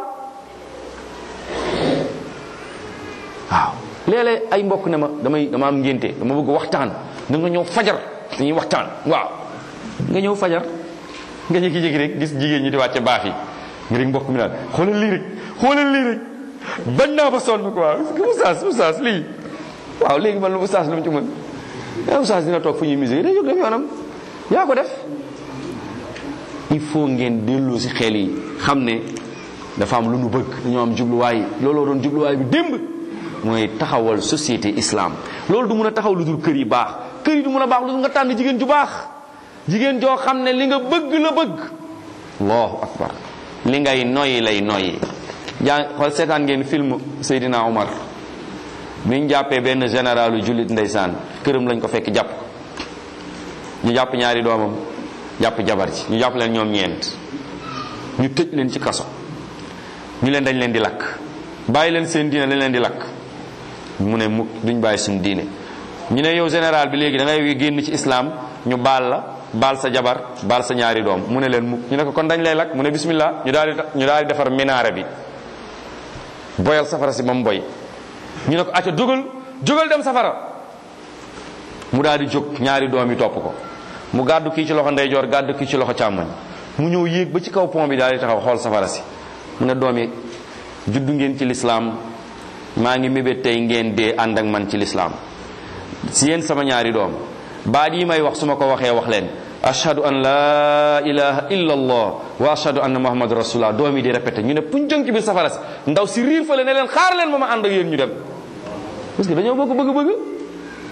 waaw léeg-léeg ay mbokk ne ma damay dama am ngénte dama bëgg waxtaan da nga ñëw fajar dañuy waxtaan waaw nga ñëw fajar nga jékki-jékki rek gis jigéen ñi di wàcce baax yi nga rek mbokk mi naan xoolal lii rek xoolal lii rek bañ naa ba sonn quoi oustaz oustaz lii waaw léegi man lu oustaz lu mu ci mën ah oustaz dina toog fu ñuy musée day jóg def yoonam yaa ko def il faut ngeen delloo si xel yi xam ne dafa am lu nu bëgg dañoo am jubluwaay looloo doon jubluwaay bi démb mooy taxawal société islam loolu du mun a taxaw lu dul kër yi baax kër yi du mun a baax lu dul nga tànn jigéen ju baax jigéen joo xam ne li nga bëgg la bëgg allahu akbar li ngay noyyi lay noyyi jaa xool seetaan ngeen film Seydina Omar bi ñu jàppee benn généralu jullit ndeysaan këram lañ ko fekk jàpp ñu jàpp ñaari doomam jàpp jabar ci ñu jàpp leen ñoom ñeent ñu tëj leen ci kaso ñu leen dañ leen di lakk bàyyi leen seen diine lañ leen di lakk mu ne mukk duñ bàyyi suñu diine ñu ne yow général bi léegi da ngay génn ci islam ñu baal la baal sa jabar baal sa ñaari doom mu ne leen mukk ñu ne ko kon dañ lay lakk mu ne bismillah ñu daal di ñu daal di defar minaare bi boyal safara si ba mu boy ñu ne ko acca jógal jógal dem safara mu daal di jóg ñaari doom yi topp ko mu gàddu kii ci loxo ndeyjoor gàddu kii ci loxo càmmoñ mu ñëw yéeg ba ci kaw pont bi daal di taxaw xool safara si mu ne doom yi juddu ngeen ci lislaam maa ngi mébét tey ngeen dee ànd ak man ci lislaam si yéen sama ñaari doom baat yi may wax su ma ko waxee wax leen ashhadu an la ilaha illa allah wa ashhadu anna muhammad rasulullah doom yi di répété ñu ne puñ jëng ci biir safara si ndaw si riir fale ne leen xaar leen ma ma ànd ak yéen ñu dem parce que dañoo bokk bëgg-bëgg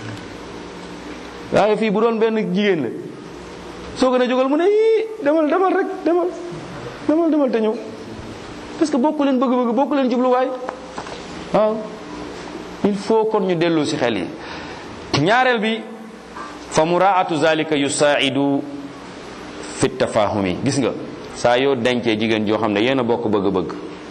waaye fii bu doon benn jigéen la soo gën a jógal mu ne yii demal demal rek demal demal demal te ñëw parce que bokku leen bëgg-bëgg bokku leen jubluwaay waaw il faut kon ñu dellu si xel yi ñaareel bi fa muraatu zalika yusaidu fi tafahumi gis nga saa yoo dencee jigéen joo xam ne yéen a bokk bëgg-bëgg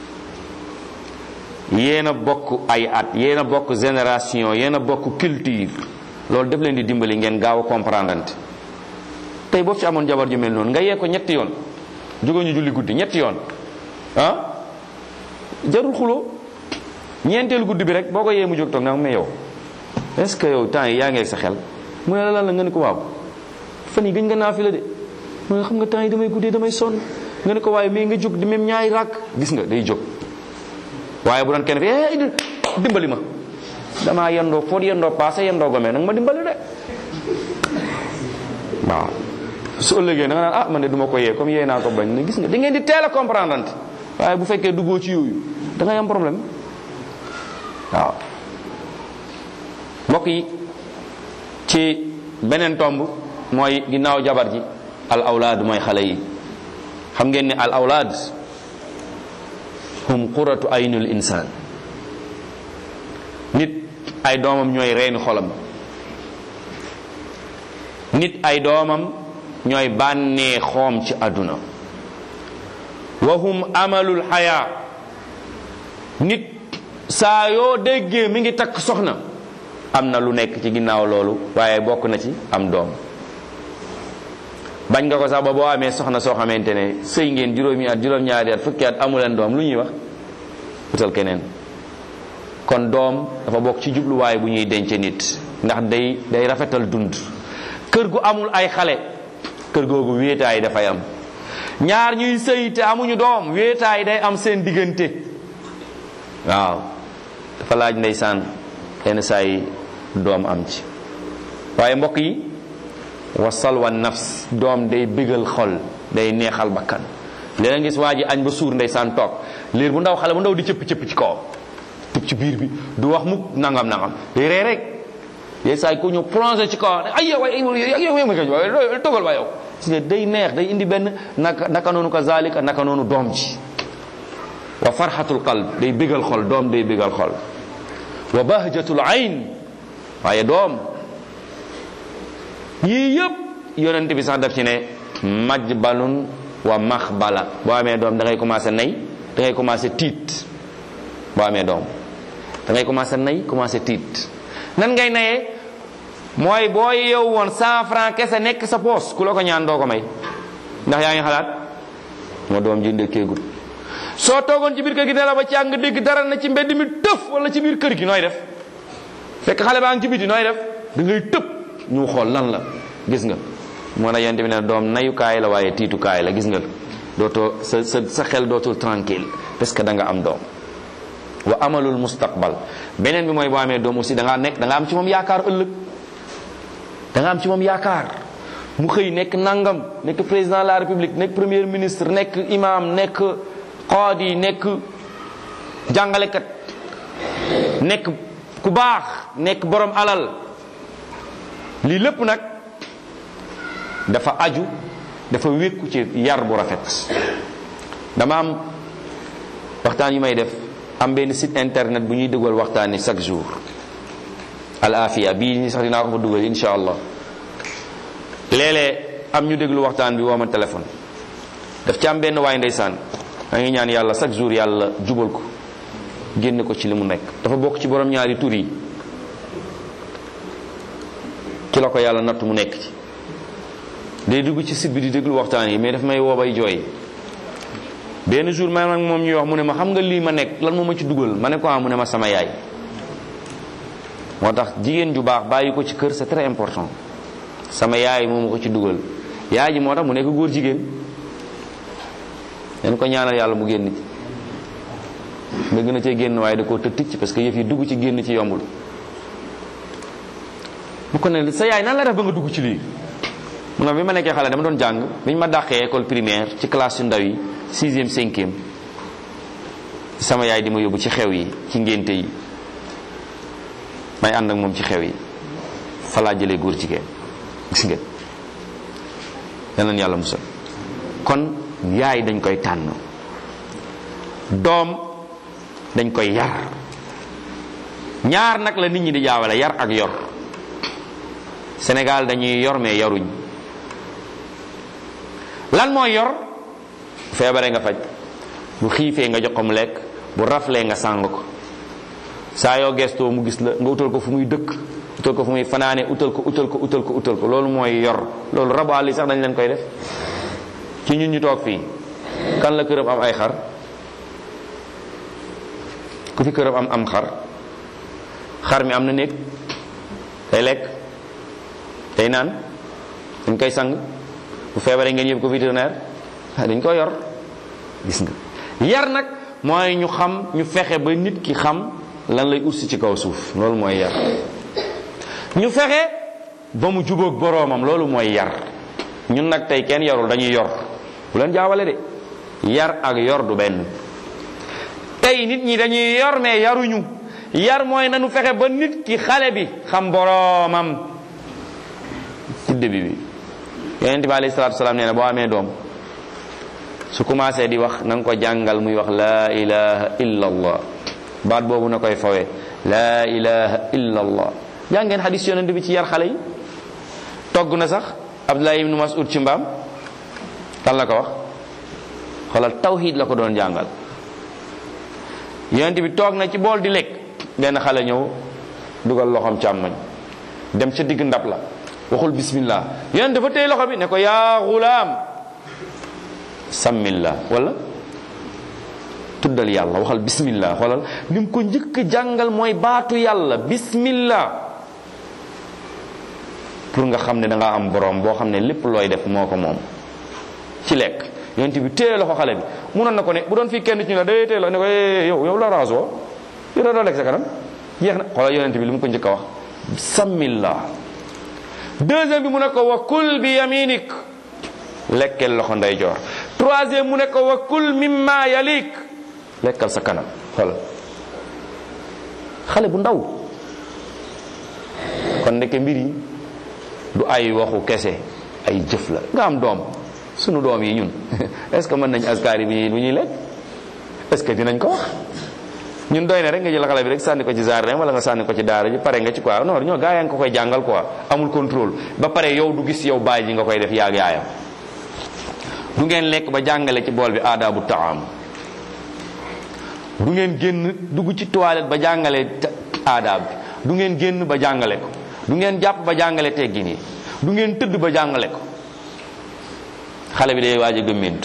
yéen a bokk ay at yéen a bokk génération yéen a bokk culture loolu def leen di dimbali ngeen gaaw a comprendre tey boo fi amoon jabar ju mel noonu nga yee ko ñetti yoon jóge ñu julli guddi ñetti yoon ah jarul xuloo ñeenteelu guddi bi rek boo ko yee mu jóg toog nga mais yow est-ce que yow temps yi yaa ngi ak sa xel mu ne la lan la nga ne ko waaw fan yi gëj nga naa fi la de mu ne xam nga temps yi damay guddee damay sonn nga ne ko waaye mais nga jóg di même ñaari ràkk gis nga day jóg waaye bu doon kenn fi eh dimbali ma damaa yendoo foo yendoo passé yendoo gomee nag ma dimbali de waaw su ëllëgee da nga naan ah man de du ma ko yee comme yee naa ko bañ ne gis nga da ngeen di teel a comprendre ante waaye bu fekkee duggoo ci yooyu da ngay am problème waaw mbokk yi ci beneen tomb mooy ginnaaw jabar ji al awlaad mooy xale yi xam ngeen ne al awlaad hum quratu aynul insaan nit ay doomam ñooy reeni xolam nit ay doomam ñooy bànnee xoom ci àdduna wa hum amalul xayaa nit saa yoo déggee mi ngi takk soxna am na lu nekk ci ginnaaw loolu waaye bokk na ci am doom bañ nga ko sax ba boo amee soxna soo xamante ne sëy ngeen juróomi at juróom-ñaari at fukki at amuleen doom lu ñuy wax utal keneen kon doom dafa bokk ci jubluwaay bu ñuy denc nit ndax day day rafetal dund kër gu amul ay xale kër googu wéetaay dafay am ñaar ñuy sëy te amuñu doom wéetaay day am seen diggante waaw dafa laaj ndeysaan yenn saa yi doom am ci waaye mbokk yi wasal wa nafs doom day bégal xol day neexal bakkan léeg gis waa ji añ ba suur ndeysaan toog liir bu ndaw xale bu ndaw di cëpp cëpp ci kawam tëb ci biir bi du wax mukk nangam nangam day ree rek yenn saa yi ku ñu plongé ci kawam ay yow ay yow yow yow togal waa yow parce que day neex day indi benn naka naka noonu ko zalika naka noonu doom ji wa farxatul qalb day bégal xol doom day bégal xol wa bahjatul ayn waaye doom yii yëpp yonent bi sax daf ci ne majbalun wa maxbala boo amee doom da ngay commencé nay da ngay commencé tiit boo amee doom da ngay commencé nay commencé tiit nan ngay nayee mooy boo yow woon cent franc kese nekk sa poos ku la ko ñaan doo ko may ndax yaa ngi xalaat moo doom ji ndekkeegul soo toogoon ci biir kër gi ne la ba ci nga dégg dara na ci mbedd mi tëf wala ci biir kër gi nooy def fekk xale baa ngi ci biti nooy def da ngay tëb ñu xool lan la gis nga moo na yent bi ne doom nayukaay la waaye tiitukaay la gis nga dootoo sa sa sa xel dootul tranquille parce que da nga am doom wa amalul mustaqbal beneen bi mooy boo amee doom aussi da ngaa nekk da nga am ci moom yaakaar ëllëg da nga am ci moom yaakaar mu xëy nekk nangam nekk président de la république nekk premier ministre nekk imam nekk qaadi nekk jàngalekat nekk ku baax nekk borom alal lii lépp nag dafa aju dafa wékku ci yar bu rafet dama am waxtaan yu may def am benn site internet bu ñuy dugal waxtaan yi chaque jour al afiya bii ni sax dinaa ko fa dugal insha allah léeg-léeg am ñu déglu waxtaan bi woo ma téléphone daf ci am benn waay ndeysaan da ngi ñaan yàlla chaque jour yàlla jubal ko génne ko ci li mu nekk dafa bokk ci borom ñaari tur yi ci la ko yàlla natt mu nekk ci day dugg ci site bi di déglu waxtaan yi mais daf may woo bay jooy benn jour ma nag moom ñuy wax mu ne ma xam nga lii ma nekk lan moo ma ci dugal ma ne ko mu ne ma sama yaay moo tax jigéen ju baax bàyyi ko ci kër c'est très important sama yaay moo ma ko ci dugal yaay ji moo tax mu nekk góor jigéen dañ ko ñaanal yàlla mu génn ci bëgg na cee génn waaye da koo tëj ticc parce que yëf yi dugg ci génn ci yombul bu ko ne sa yaay nan la def ba nga dugg ci lii mu ne bi ma nekkee xale dama doon jàng bi ñu ma dàqee école primaire ci classe yu ndaw yi sixième cinquième sama yaay di ma yóbbu ci xew yi ci ngénte yi may ànd ak moom ci xew yi fa laa jëlee góor jigéen gis ngeen yal nañu yàlla musal kon yaay dañ koy tànn doom dañ koy yar ñaar nag la nit ñi di jaawale yar ak yor Sénégal dañuy yor mais yaruñ lan mooy yor feebare nga faj bu xiifee nga jox ko mu lekk bu raflee nga sàng ko saa yoo gestoo mu gis la nga utal ko fu muy dëkk utal ko fu muy fanaane utal ko utal ko utal ko utal ko loolu mooy yor loolu rabu àll yi sax dañ leen koy def ci ñun ñu toog fii kan la këram am ay xar ku fi këram am am xar xar mi am na néeg day lekk day naan dañ koy sang bu feebaree ngeen yëpp ko vétérinaire dañ ko yor gis nga yar nag mooy ñu xam ñu fexe ba nit ki xam lan lay ursi ci kaw suuf loolu mooy yar ñu fexe ba mu jubóog boroomam loolu mooy yar ñun nag tey kenn yarul dañuy yor bu leen jaawale de yar ak yor du benn tey nit ñi dañuy yor mais yaruñu yar mooy nanu fexe ba nit ki xale bi xam boroomam ci début bi yonente bi alayhi salatu wasalaam nee na boo amee doom su commencé di wax na nga ko jàngal muy wax laa ilaha illa allah baat boobu na koy fawee laa ilaha illa allah jàngeen xadis yonente bi ci yar xale yi togg na sax abdullah ibnu mas'ud ci mbaam kan la ko wax xoolal tawhid la ko doon jàngal yonente bi toog na ci bool di lekk benn xale ñëw dugal loxoom càmmoñ dem ca digg ndab la waxul bismillah yonente dafa téye loxo bi ne ko yaa gulaam sammillah wala tuddal yàlla waxal bismillah xoolal li mu ko njëkk jàngal mooy baatu yàlla bismillah pour nga xam ne da nga am borom boo xam ne lépp looy def moo ko moom ci lekk yonent bi téye loxo xale bi munoon na ko ne bu doon fii kenn ci ñu la day téye loxo ne ko yow yow la raasoo yow da doo lekk sa kanam jeex na xoolal yonent bi li mu ko njëkk a wax sammillah deuxième bi mu ne ko wa kul bi yaminik lekkal loxo ndeyjoor troisième mu ne ko wa kul mimma yalik lekkal sa kanam xoolal xale bu ndaw kon ndeke mbir yi du ay waxu kese ay jëf la nga am doom sunu doom yi ñun est ce que mën nañ askari bi bu ñuy lekk est ce que dinañ ko wax ñun doy na rek nga jël xale bi rek sànni ko ci jardin wala nga sànni ko ci daara ji pare nga ci quoi non ñoo gaa yaa ngi ko koy jàngal quoi amul contrôle ba pare yow du gis yow bàyyi ji nga koy def yaag yaayam du ngeen lekk ba jàngale ci bool bi aadaabu taam du ngeen génn dugg ci toilette ba jàngale aadaab bi du ngeen génn ba jàngale ko du ngeen jàpp ba jàngale teggin yi du ngeen tëdd ba jàngale ko xale bi day waaj a gëmmint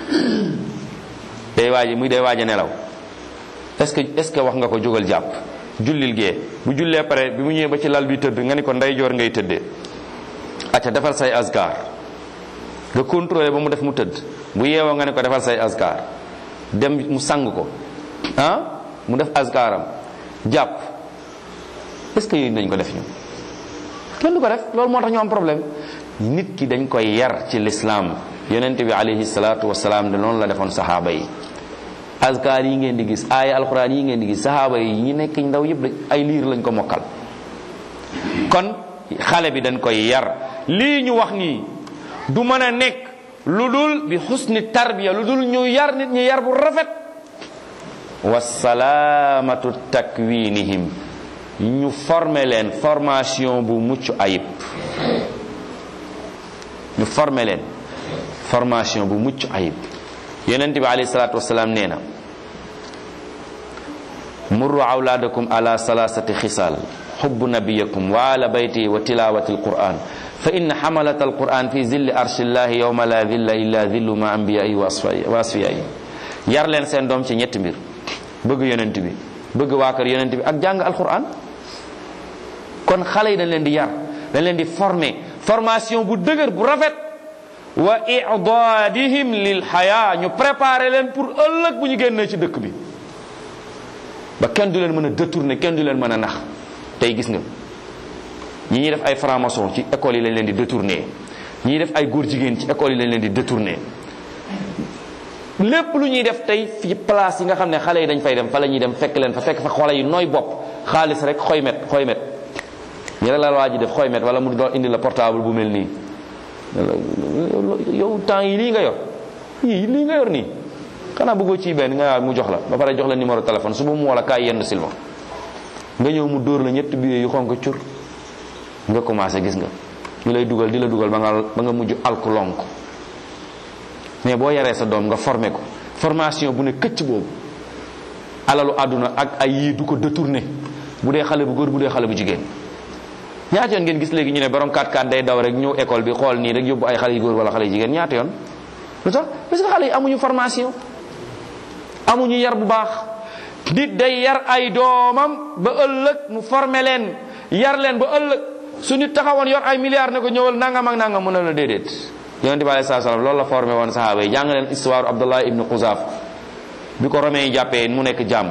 day waaj muy day waaj a nelaw est-ce que est-ce que wax nga ko jógal jàpp jullil gee bu jullee pare bi mu ñëwee ba ci lal bi tëdd nga ni ko ndeyjoor ngay tëddee acca defal say asgar nga contrôlé ba mu def mu tëdd bu yeewoo nga ne ko defal say asgar dem mu sang ko ah mu def asgaram jàpp est-ce que yooyu dañ ko def ñu kenn du ko def loolu moo tax ñu am problème nit ki dañ koy yar ci l'islam yonent bi alayhi salaatu wasalaam de noonu la defoon saxaaba yi azkar yi ngeen di gis aaya alquran yi ngeen di gis saxaaba yi ñi nekk ndaw yëpp ay liir lañ ko mokkal kon xale bi dañ koy yar lii ñu wax nii du mën a nekk lu dul bi xusni tarbiya lu dul ñu yar nit ñi yar bu rafet wa salaamatu takwinihim ñu former leen formation bu mucc ayib ñu former leen formation bu mucc ayib yonent bi alayhi salaatu wasalaam nee na murru awlaadakum ala salasati xisaal xubbu nabiyakum wa ala bayti wa tilawati alquran fa inna xamalat alquran fi zilli arshillahi yawma la zilla illa zillu ma ambiyai wa asfiyai yar leen seen doom ci ñetti mbir bëgg yonent bi bëgg waa kër yonent bi ak jàng alquran kon xale yi dañ leen di yar dañ leen di former formation bu dëgër bu rafet wa i'dadihim lil xaya ñu préparer leen pour ëllëg bu ñu génnee ci dëkk bi ba kenn du leen mën a détourner kenn du leen mën a nax tey gis nga ñi ñuy def ay franc-maçon ci école yi lañ leen di détourner ñi def ay góor jigéen ci école yi lañ leen di détourner lépp lu ñuy def tey fi place yi nga xam ne xale yi dañ fay dem fa la ñuy dem fekk leen fa fekk fa xale yi nooy bopp xaalis rek xoy met xoy met ñu rek la waa ji def xooy met wala mu doon indi la portable bu mel nii yow temps yi lii nga yor yii lii nga yor nii xanaa bëggoo ci benn nga mu jox la ba pare jox la numéro téléphone suba mu wala kaay yenn silma nga ñëw mu dóor la ñetti billet yu xonk cur nga commencé gis nga ñu lay dugal di la dugal ba nga ba nga mujj alku lonk mais boo yaree sa doom nga formé ko formation bu ne këcc boobu alalu àdduna ak ay yii du ko détourné bu dee xale bu góor bu dee xale bu jigéen ñaata yoon ngeen gis léegi ñu ne borom 4x4 day daw rek ñëw école bi xool nii rek yóbbu ay xale yu góor wala xale yu jigéen ñaata yoon lu tax parce que xale yi amuñu formation amuñu yar bu baax nit day yar ay doomam ba ëllëg mu formé leen yar leen ba ëllëg su nit taxawoon yor ay milliards ne ko ñëwal nangam ak nangam mën na la déedéet yonent bi alayhi salaam loolu la formé woon sahaaba yi jàng leen histoire Abdullah ibn Xuzaaf bi ko romain yi jàppee mu nekk jàmm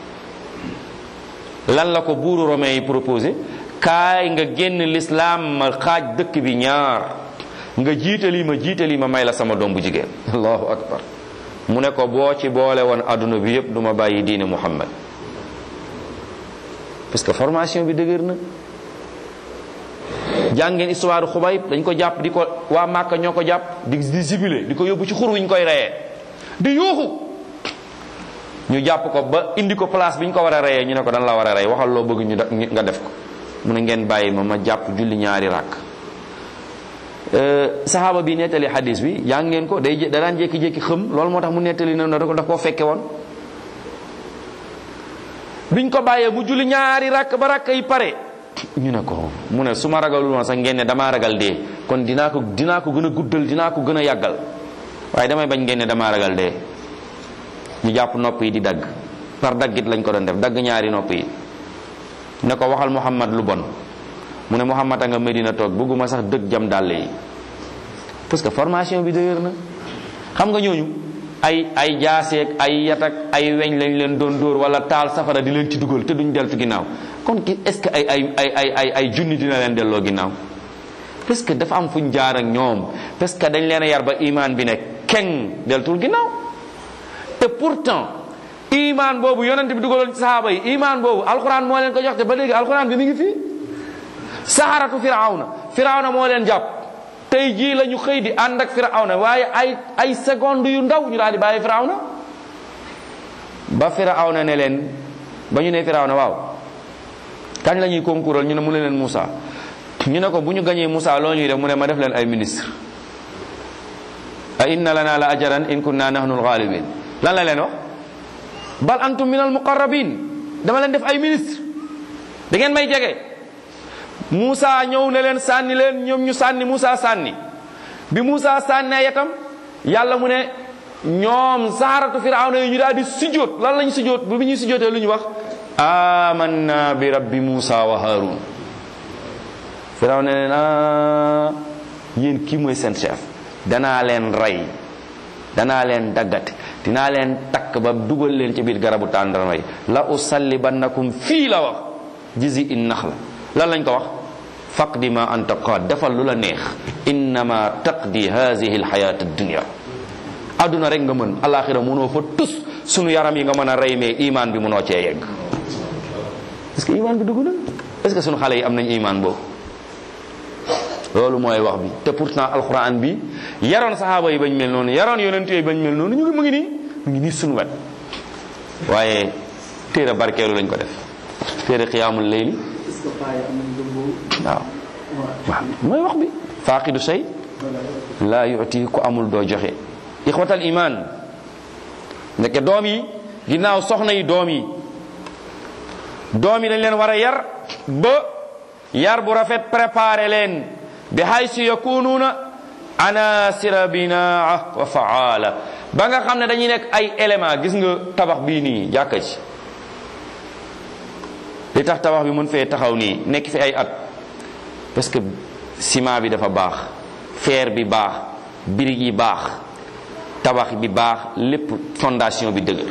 lan la ko buuru romain yi proposé kaay nga génn l'islam ma xaaj dëkk bi ñaar nga jiitali ma jiitali ma may la sama doom bu jigéen allahu akbar mu ne ko boo ci boole woon adduna bi yépp du ma bàyyi diine muhammad parce que formation bi dëgër na jàngeen histoire xubayb dañ ko jàpp di ko waa Màkka ñoo ko jàpp di di sibile di ko yóbbu ci xur wi ñu koy reyee di yuuxu ñu jàpp ko ba indi ko place bi ñu ko war a reyee ñu ne ko dan la war a rey waxal loo bëgg ñu nga def ko mu ne ngeen bàyyi ma ma jàpp julli ñaari ràkk saxaaba bi nettali hadis bi yaa ngeen ko day da daan jékki-jékki xëm loolu moo tax mu nettali na da ko daf koo fekke woon biñ ko bàyyee mu julli ñaari ràkk ba ràkk yi pare ñu ne ko mu ne su ma ragalul woon sax ngeen ne damaa ragal dee kon dinaa ko dinaa ko gën a guddal dinaa ko gën a yàggal waaye damay bañ ngeen ne damaa ragal dee ñu jàpp nopp yi di dagg par daggit lañ ko doon def dagg ñaari nopp yi ne ko waxal Muhammad lu bon mu ne Muhammad a nga Medina toog bëgguma sax dëgg jam dàll yi parce que formation bi dëgër na xam nga ñooñu ay ay jaaseeg ay yatak ay weñ lañ leen doon dóor wala taal safara di leen ci dugal te duñ deltu ginnaaw kon ki est ce que ay ay ay ay ay ay junni dina leen delloo ginnaaw parce que dafa am fuñ jaar ak ñoom parce que dañ leen a yar ba iman bi ne keng deltul ginnaaw te pourtant iman boobu yonent bi dugaloon ci sahaaba yi iman boobu alquran moo leen ko jox te ba léegi alquran bi mi ngi fii saharatu firawna firawna moo leen jàpp tey jii la ñu xëy di ànd ak firawna waaye ay ay seconde yu ndaw ñu daal di bàyyi firawna ba firawna ne leen ba ñu ne firawna waaw kañ la ñuy concoural ñu ne mu ne leen Moussa ñu ne ko bu ñu gañee Moussa loo ñuy def mu ne ma def leen ay ministre a inna lana la ajaran in kunna nahnu alghalibin lan la leen wax bal antum min almuqarrabin dama leen def ay ministre da ngeen may jege Moussa ñëw ne leen sànni leen ñoom ñu sànni Moussa sànni bi Moussa sànnee yatam yàlla mu ne ñoom saharatu firawna yi ñu daal di sujjóot lan lañ sujjóot bu bi ñuy sujjóotee lu ñu wax amanna bi rabbi Moussa wa Haroun firawna ne ah yéen kii mooy seen chef danaa leen rey danaa leen daggate dinaa leen takk ba dugal leen ci biir garabu tàndarma yi la usallibannakum fii la wax jizi in nax la lan lañ ko wax faqdi ma anta qaad defal lu la neex innama taqdi hadihi alxayat addunia adduna rek nga mën alaxira mënoo fa tus sunu yaram yi nga mën a rey mais iman bi mënoo cee yegg est ce que iman bi dugg na est ce que sunu xale yi am nañ iman boobu loolu mooy wax bi te pourtant alquran bi yaroon saxaaba yi bañ mel noonu yaroon yonent yi bañ mel noonu ñu ngi mu ngi nii mu ngi nii sunu wet waaye téere barkeelu lañ ko def téere xiyaamul layli waaw waaw mooy wax bi faaqidu shay laa yuti ku amul doo joxe ixwatal iman ndeke doom yi ginnaaw soxna yi doom yi doom yi dañ leen war a yar ba yar bu rafet préparé leen bi haysu yakunuuna anasira binaa wa faala ba nga xam ne dañuy nekk ay élément gis nga tabax bii nii jàkka ci li tax tabax bi mën fee taxaw nii nekk fi ay at parce que ciment bi dafa baax fer bi baax birig yi baax tabax bi baax lépp fondation bi dëgër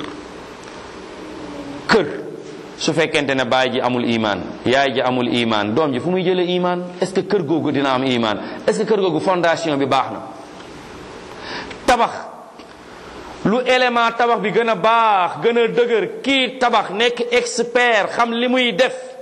kër su fekkente ne baay ji amul iman yaay ji amul iman doom ji fu muy jëlee iman est ce que kër googu dina am iman est ce que kër googu fondation bi baax na tabax lu élément tabax bi gën a baax gën a dëgër kii tabax nekk expert xam li muy def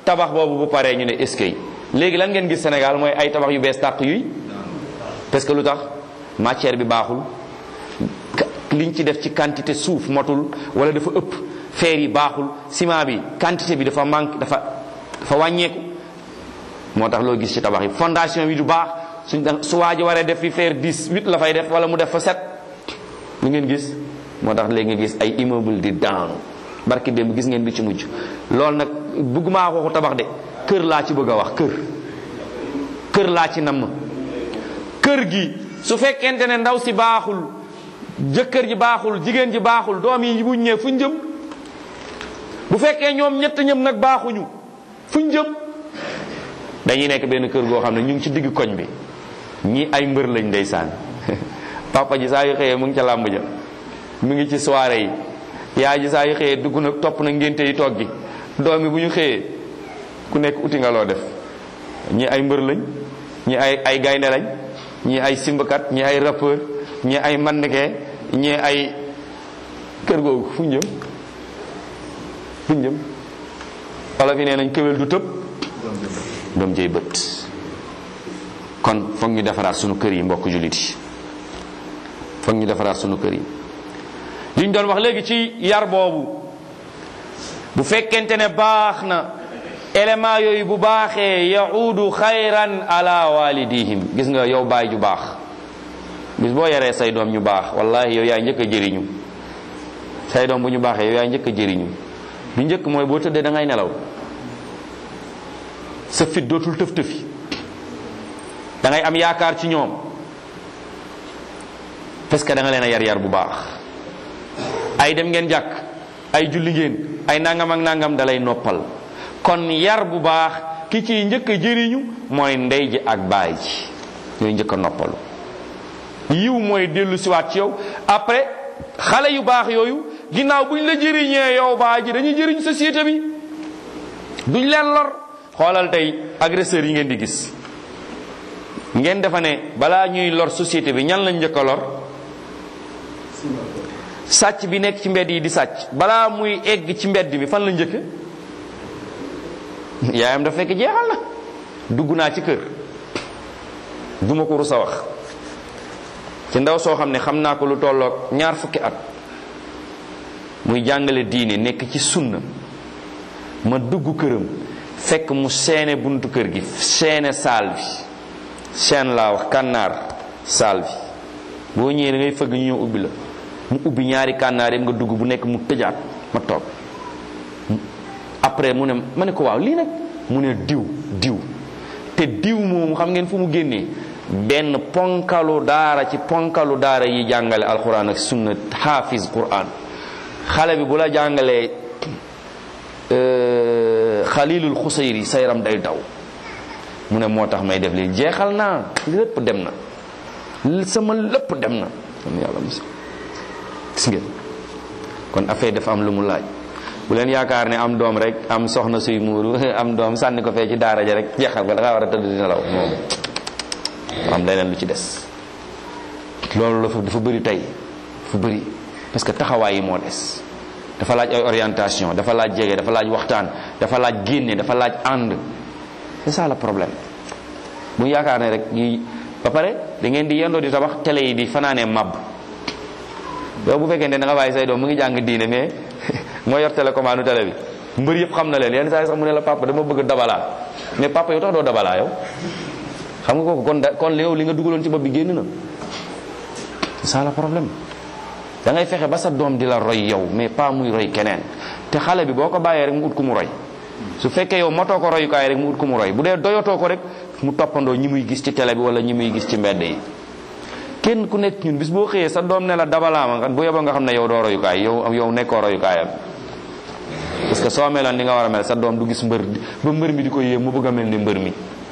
tabax boobu bu paree ñu ne eskay léegi lan ngeen gis Sénégal mooy ay tabax yu bees tàq yuy parce que lu tax matière bi baaxul liñ ci def ci quantité suuf motul wala dafa ëpp fer yi baaxul ciment bi quantité bi dafa manque dafa dafa wàññeeku moo tax loo gis ci tabax yi fondation bi du baax suñ da su waaji waree def fi fer 10 8 la fay def wala mu def fa 7 lu ngeen gis moo tax léegi nga gis ay immeuble di daanu barki démb gis ngeen bi ci mujj loolu nag bëgguma waxu tabax de kër laa ci bëgg a wax kër kër laa ci namm kër gi su fekkente ne ndaw si baaxul jëkkër ji baaxul jigéen ji baaxul doom yi buñ ñëwee fuñ jëm bu fekkee ñoom ñett ñëm nag baaxuñu fuñ jëm dañuy nekk benn kër goo xam ne ñu ngi ci digg koñ bi ñi ay mbër lañ ndeysaan papa ji saa yu xëyee mu ngi ca làmb ja mu ngi ci soirée yi yaay ji saa yu xëyee dugg na topp na ngénte yi toog gi doom yi bu ñu xëyee ku nekk uti nga loo def ñi ay mbër lañ ñi ay ay gaynde lañ ñi ay simbakat ñi ay rappeur ñi ay mannequin ñi ay kër googu fu ñu jëm fu ñu jëm wala fi nee nañ kéwél du tëb doom jëy bët kon foog ñu defaraat sunu kër yi mbokk jullit yi foog ñu defaraat sunu kër yi liñ doon wax léegi ci yar boobu bu fekkente ne baax na élément yooyu bu baaxee yaudu xayran ala walidihim gis nga yow baay ju baax bis boo yaree say doom ñu baax wallahi yow yaay njëkk a jëriñu say doom bu ñu baaxee yow yaay njëkk a jëriñu lu njëkk mooy boo tëddee da ngay nelaw sa fit dootul tëf tëfi da ngay am yaakaar ci ñoom parce que da nga leen a yar yar bu baax ay dem ngeen jàkk ay julli ngeen ay nangam ak nangam dalay noppal kon yar bu baax ki ciy njëkk a jëriñu mooy ndey ji ak baay ji ñooy njëkk a noppalu yiw mooy dellu siwaat ci yow après xale yu baax yooyu ginnaaw buñ la jëriñee yow baay ji dañuy jëriñ société bi duñ leen lor xoolal tey agresseurs yi ngeen di gis ngeen defa ne balaa ñuy lor société bi ñan lañ njëkk a lor sàcc bi nekk ci mbedd yi di sàcc balaa muy egg ci mbedd mi fan la njëkk yaayam dafa fekk jeexal na dugg naa ci kër duma ko rus a wax ci ndaw soo xam ne xam naa ko lu tolloog ñaar fukki at muy jàngale diine nekk ci sunna ma dugg këram fekk mu seene buntu kër gi seene saal bi seen laa wax kànnaar saal bi boo ñëwee da ngay fëgg ñu ñëw ubbi la mu ubbi ñaari kànnaar yëpp nga dugg bu nekk mu tëjaat ma toog après mu ne ma ne ko waaw lii nag mu ne diw diw te diw moomu xam ngeen fu mu génnee benn ponkalu daara ci ponkalu daara yi jàngale alquran ak sunna hafiz quran xale bi bu la jàngalee xalilul xusayri sa yaram day daw mu ne moo tax may def lii jeexal naa lépp dem na sama lépp dem na yàlla mos gis ngeen kon affaire dafa am lu mu laaj bu leen yaakaar ne am doom rek am soxna suy muuru am doom sànni ko fee ci daara ja rek jeexal ko da ngaa war a tëdd di nelaw moom am leneen lu ci des loolu dafa dafa bëri tey dafa bëri parce que taxawaay yi moo des dafa laaj ay orientation dafa laaj jege dafa laaj waxtaan dafa laaj génne dafa laaj ànd c'est ça le problème bu yaakaar ne rek yi ba pare da ngeen di yendoo di tabax télé yi di fanaanee mab yow bu fekkee ne da nga bàyyi say doom mu ngi jàng diine mais moo yor télécommande télé bi mbër yëpp xam na leen yenn saa yi sax mu ne la papa dama bëgg dabalaa mais papa yow tax doo dabalaa yow xam nga kooku kon da kon yow li nga dugaloon ci bopp bi génn na c'est ça le problème da ngay fexe ba sa doom di la roy yow mais pas muy roy keneen te xale bi boo ko bàyyee rek mu ut ku mu roy su fekkee yow matoo ko royukaay rek mu ut ku mu roy bu dee doyatoo ko rek mu toppandoo ñi muy gis ci télé bi wala ñi muy gis ci mbedd yi kenn ku nekk ñun bis boo xëyee sa doom ne la dabalaama nga bu yeboo nga xam ne yow doo royukaay yow yow nekkoo royukaayam parce que soo meloon ni nga war a mel sa doom du gis mbër ba mbër mi di ko yéem mu bëgg a mel ni mbër mi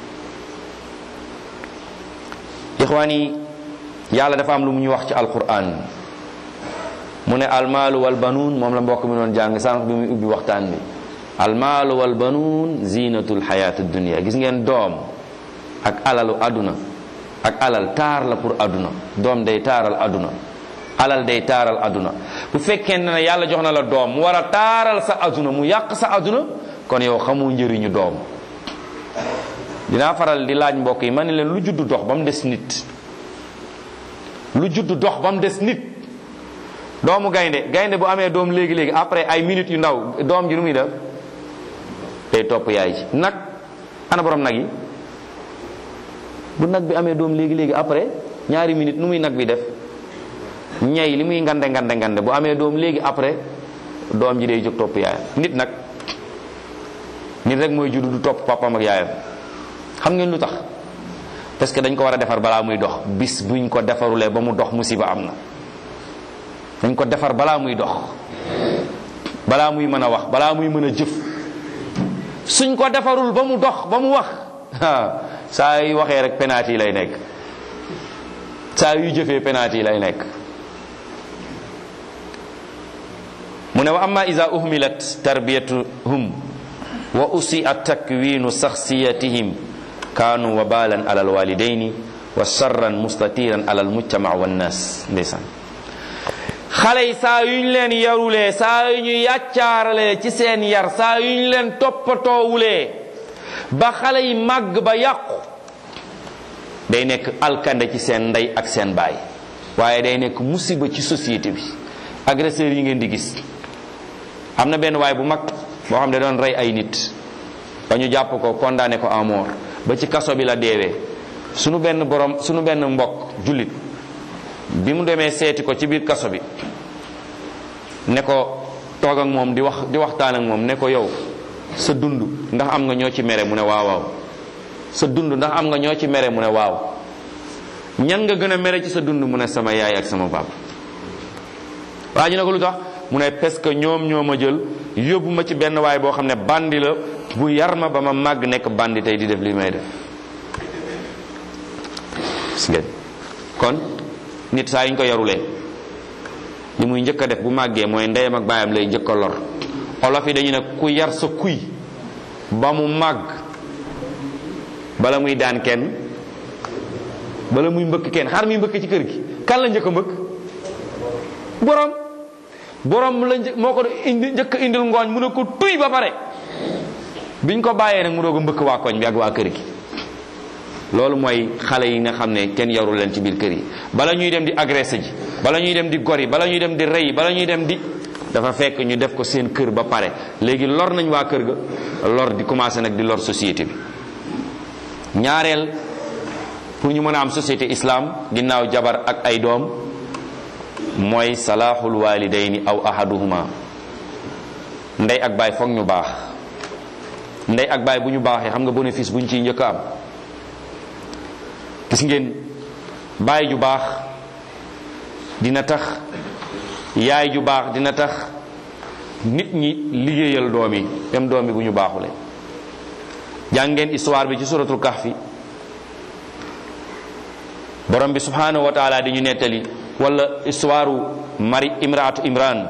ixwaan yi yàlla dafa am lu mu ñu wax ci alquran mu ne almaalu wal banuun moom la mbokk mi doon jàng sànq bi muy ubbi waxtaan bi almaalu wal banuun zinatul xayaati dunia gis ngeen doom ak alalu aduna ak alal taar la pour aduna doom day taaral aduna alal day taaral aduna bu fekkee ne yàlla jox na la doom mu war a taaral sa aduna mu yàq sa aduna kon yow xamoo njëriñu doom dinaa faral di laaj mbokk yi ma ne leen lu juddu dox ba mu des nit lu juddu dox ba mu des nit doomu gaynde gaynde bu amee doom léegi léegi après ay minutes yu ndaw doom ji nu muy def day topp yaay ji nag ana borom nag yi bu nag bi amee doom léegi léegi après ñaari minutes nu muy nag bi def ñay li muy ngande ngande ngande bu amee doom léegi après doom ji day jóg topp yaayam nit nag nit rek mooy juddu du topp papam ak yaayam xam ngeen lu tax parce que dañ ko war a defar balaa muy dox bis buñ ko defarulee ba mu dox musiba am na dañ ko defar balaa muy dox balaa muy mën a wax balaa muy mën a jëf suñ ko defarul ba mu dox ba mu wax saa yu waxee rek penalty yi lay nekk saa yu jëfee penalty yi lay nekk mu ne wa amma iza uhmilat tarbiyatuhum wa usia takwinu shakhsiyatihim kaanu wabalan ala alwalidaini wa sharran mustatiran ala almujtama wannas ndeysaan xale yi saa yuñ leen yarulee saa yu ñu yàccaaralee ci seen yar saa yuñ leen toppatoowulee ba xale yi màgg ba yàqu day nekk alkande ci seen ndey ak seen baay waaye day nekk musiba ci société bi agresseurs yi ngeen di gis am na benn waay bu mag boo xam ne doon rey ay nit ba ñu jàpp ko condamné ko à mort ba ci kaso bi la deewee sunu benn borom sunu benn mbokk jullit bi mu demee seeti ko ci biir kaso bi ne ko toog ak moom di wax di waxtaan ak moom ne ko yow sa dund ndax am nga ñoo ci mere mu ne waaw waaw sa dund ndax am nga ñoo ci mere mu ne waaw ñan nga gën a mere ci sa dund mu ne sama yaay ak sama baab waa ñu ne ko lu tax mu ne parce que ñoom ñoo ma jël yóbbu ma ci benn waay boo xam ne bandi la bu yar ma ba ma màgg nekk bandi tey di def li may def gis ngeen kon nit saa yuñ ko yarulee li muy njëkk a def bu màggee mooy ndeyam ak baayam lay njëkk a lor olof yi dañu ne ku yar sa kuy ba mu màgg bala muy daan kenn bala muy mbëkk kenn xar muy mbëkk ci kër gi kan la njëkk a mbëkk borom borom la një moo ko indi njëkk indil ngooñ mu ne ko tuy ba pare biñ ko bàyyee nag mu doog a mbëkk waa koñ bi ak waa kër gi loolu mooy xale yi nga xam ne kenn yarul leen ci biir kër yi bala ñuy dem di agressé ji bala ñuy dem di gori bala ñuy dem di rey bala ñuy dem di dafa fekk ñu def ko seen kër ba pare léegi lor nañ waa kër ga lor di commencé nag di lor société bi ñaareel pour ñu mën a am société islam ginnaaw jabar ak ay doom mooy salahul walidayni aw ahaduhuma ndey ak baay foog ñu baax ndey ak baay bu ñu baaxee xam nga bénéfice bu ñu ciy njëkk a am gis ngeen baay ju baax dina tax yaay ju baax dina tax nit ñi liggéeyal doom yi même doom yi bu ñu baaxule jàng ngeen histoire bi ci suratul kahfi borom bi subhanahu wa taala di ñu nettali wala histoire mari imraatu imran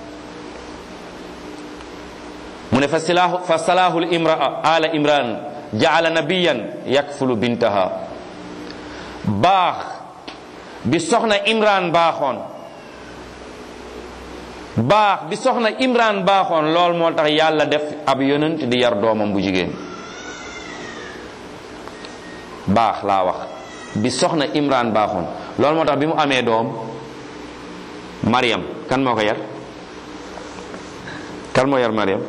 mu ne fa silahu fa salahul imraa ala imran jaala nabiyan yakfulu bintaha baax bi soxna imran baaxoon baax bi soxna imran baaxoon lool moo tax yàlla def ab yonent di yar doomam bu jigéen baax laa wax bi soxna imran baaxoon loolu moo tax bi mu amee doom mariam kan moo ko yar kan moo yar mariam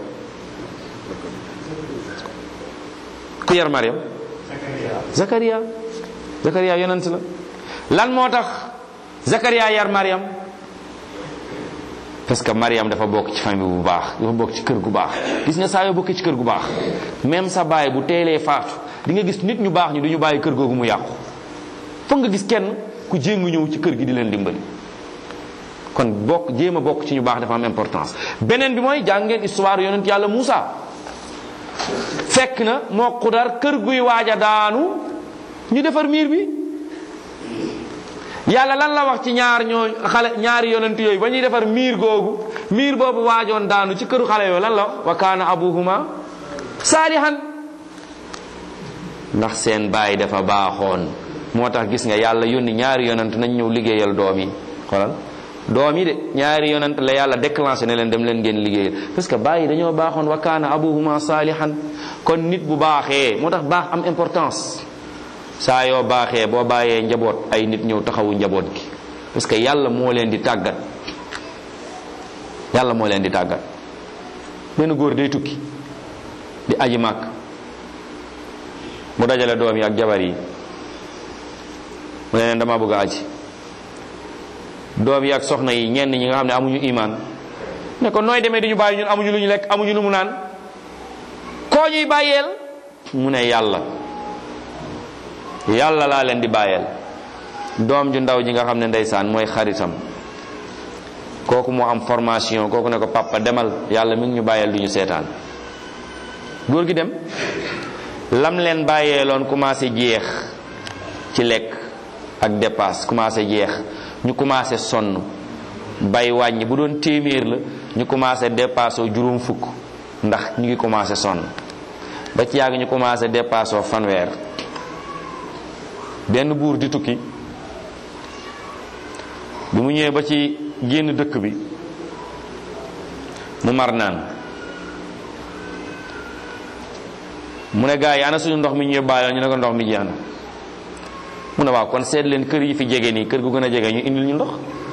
ku yar mariam zakariya zakariya yonent la lan moo tax zakariya yar mariam parce que mariam dafa bokk ci famille bu baax dafa bokk ci kër gu baax gis nga saa yoo bokkee ci kër gu baax même sa baay bu teelee faatu di nga gis nit ñu baax ñi du ñu bàyyi kër googu mu yàqu foog nga gis kenn ku jéngu ñëw ci kër gi di leen dimbali kon bokk jéem a bokk ci ñu baax dafa am importance beneen bi mooy jàng ngeen histoire yonent yàlla Moussa fekk na moo xudar kër guy waaj a daanu ñu defar miir bi yàlla lan la wax ci ñaar ñoo xale ñaari yonent yooyu ba ñuy defar miir googu miir boobu waajoon daanu ci këru xale yooyu lan la wax wa kaana abuhuma saalihan ndax seen baay dafa baaxoon moo tax gis nga yàlla yónni ñaari yonent nañ ñëw liggéeyal doom yi xoolal doom yi de ñaari yonent la yàlla déclenché ne leen dem leen ngeen liggéeyal parce que bàyyi dañoo baaxoon wa kaana abuhuma saalihan kon nit bu baaxee moo tax baax am importance saa yoo baaxee boo bàyyee njaboot ay nit ñëw taxawu njaboot gi parce que yàlla moo leen di tàggat yàlla moo leen di tàggat benn góor day tukki di aji màkk mu dajale doom yi ak jabar yi mu ne leen dama bëgg a aji doom yi ak soxna yi ñenn ñi nga xam ne amuñu imaan ne ko nooy demee di ñu bàyyi ñun amuñu lu ñu lekk amuñu lu mu naan koo ñuy bàyyeel mu ne yàlla yàlla laa leen di bàyyeel doom ju ndaw ji nga xam ne ndeysaan mooy xaritam kooku moo am formation kooku ne ko papa demal yàlla mi ngi ñu bàyyeel du ñu seetaan góor gi dem lam leen bàyyeeloon commencé jeex ci lekk ak dépasse commencé jeex ñu commencé sonn bay wàññi bu doon téeméer la ñu commencé dépassé juróom fukk ndax ñu ngi commencé sonn ba ci yàgg ñu commencé dépassé fanweer benn buur di tukki bi mu ñëwee ba ci génn dëkk bi mu mar naan mu ne gaa yi ana suñu ndox mi ñu yóbbaale ñu ne ko ndox mi jeex na mu ne waaw kon seet leen kër yi fi jege nii kër gu gën a jege ñu indil ñu ndox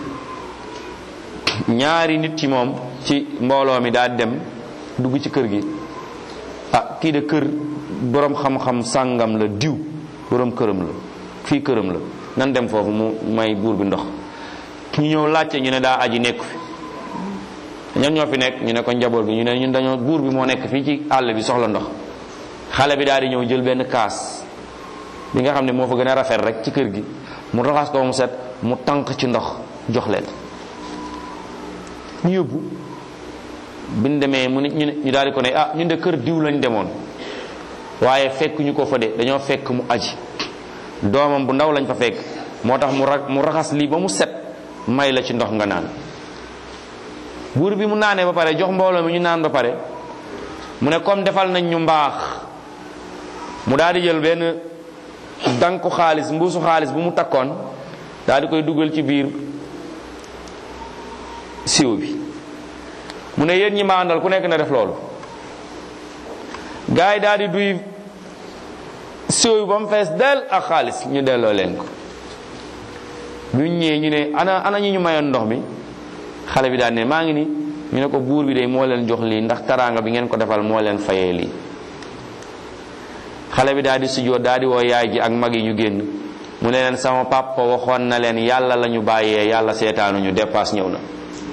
ñaari nit ci moom ci mbooloo mi daal dem dugg ci kër gi ah kii de kër borom xam-xam sàngam la diw borom këram la fii këram la nan dem foofu mu may buur bi ndox ñu ñëw laajte ñu ne daa aji nekk fi ñan ñoo fi nekk ñu ne ko njaboot bi ñu ne ñun dañoo buur bi moo nekk fii ci àll bi soxla ndox xale bi daal di ñëw jël benn kaas bi nga xam ne moo fa gën a rafet rek ci kër gi mu raxas ko mu set mu tànk ci ndox jox leen ñu yóbbu bi ñu demee mu ne ñu ñu daal di ko ne ah ñun de kër diw lañ demoon waaye fekk ñu ko fa de dañoo fekk mu aji doomam bu ndaw lañ fa fekk moo tax mu ra mu raxas lii ba mu set may la ci ndox nga naan buur bi mu naanee ba pare jox mbooloo mi ñu naan ba pare mu ne comme defal nañ ñu mbaax mu daal di jël benn danku xaalis mbuusu xaalis bu mu takkoon daal di koy dugal ci biir siw bi mu ne yéen ñi ma àndal ku nekk na def loolu gars yi daal di duy siw bi ba mu fees del ak xaalis ñu delloo leen ko bu ñu ñëwee ñu ne ana ana ñu ñu mayoon ndox mi xale bi daal ne maa ngi ni ñu ne ko buur bi de moo leen jox lii ndax taraanga bi ngeen ko defal moo leen fayee lii xale bi daal di sujjóot daal di woo yaay ji ak mag yi ñu génn mu ne leen sama papa waxoon na leen yàlla la ñu bàyyee yàlla seetaanuñu dépasse ñëw na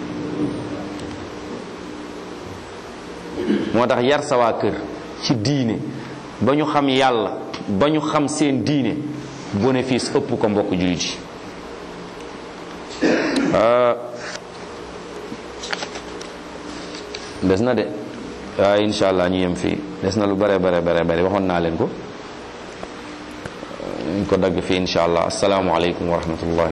moo tax yar sa waa kër ci diine ba ñu xam yàlla ba ñu xam seen diine bénéfice ëpp ko mbokk jullit yi des na de waaye incha allah ñu yem fii des na lu bare bare bare bare waxoon naa leen ko ñu ko dagg fii incha allah asalaamualeykum wa rahmatullah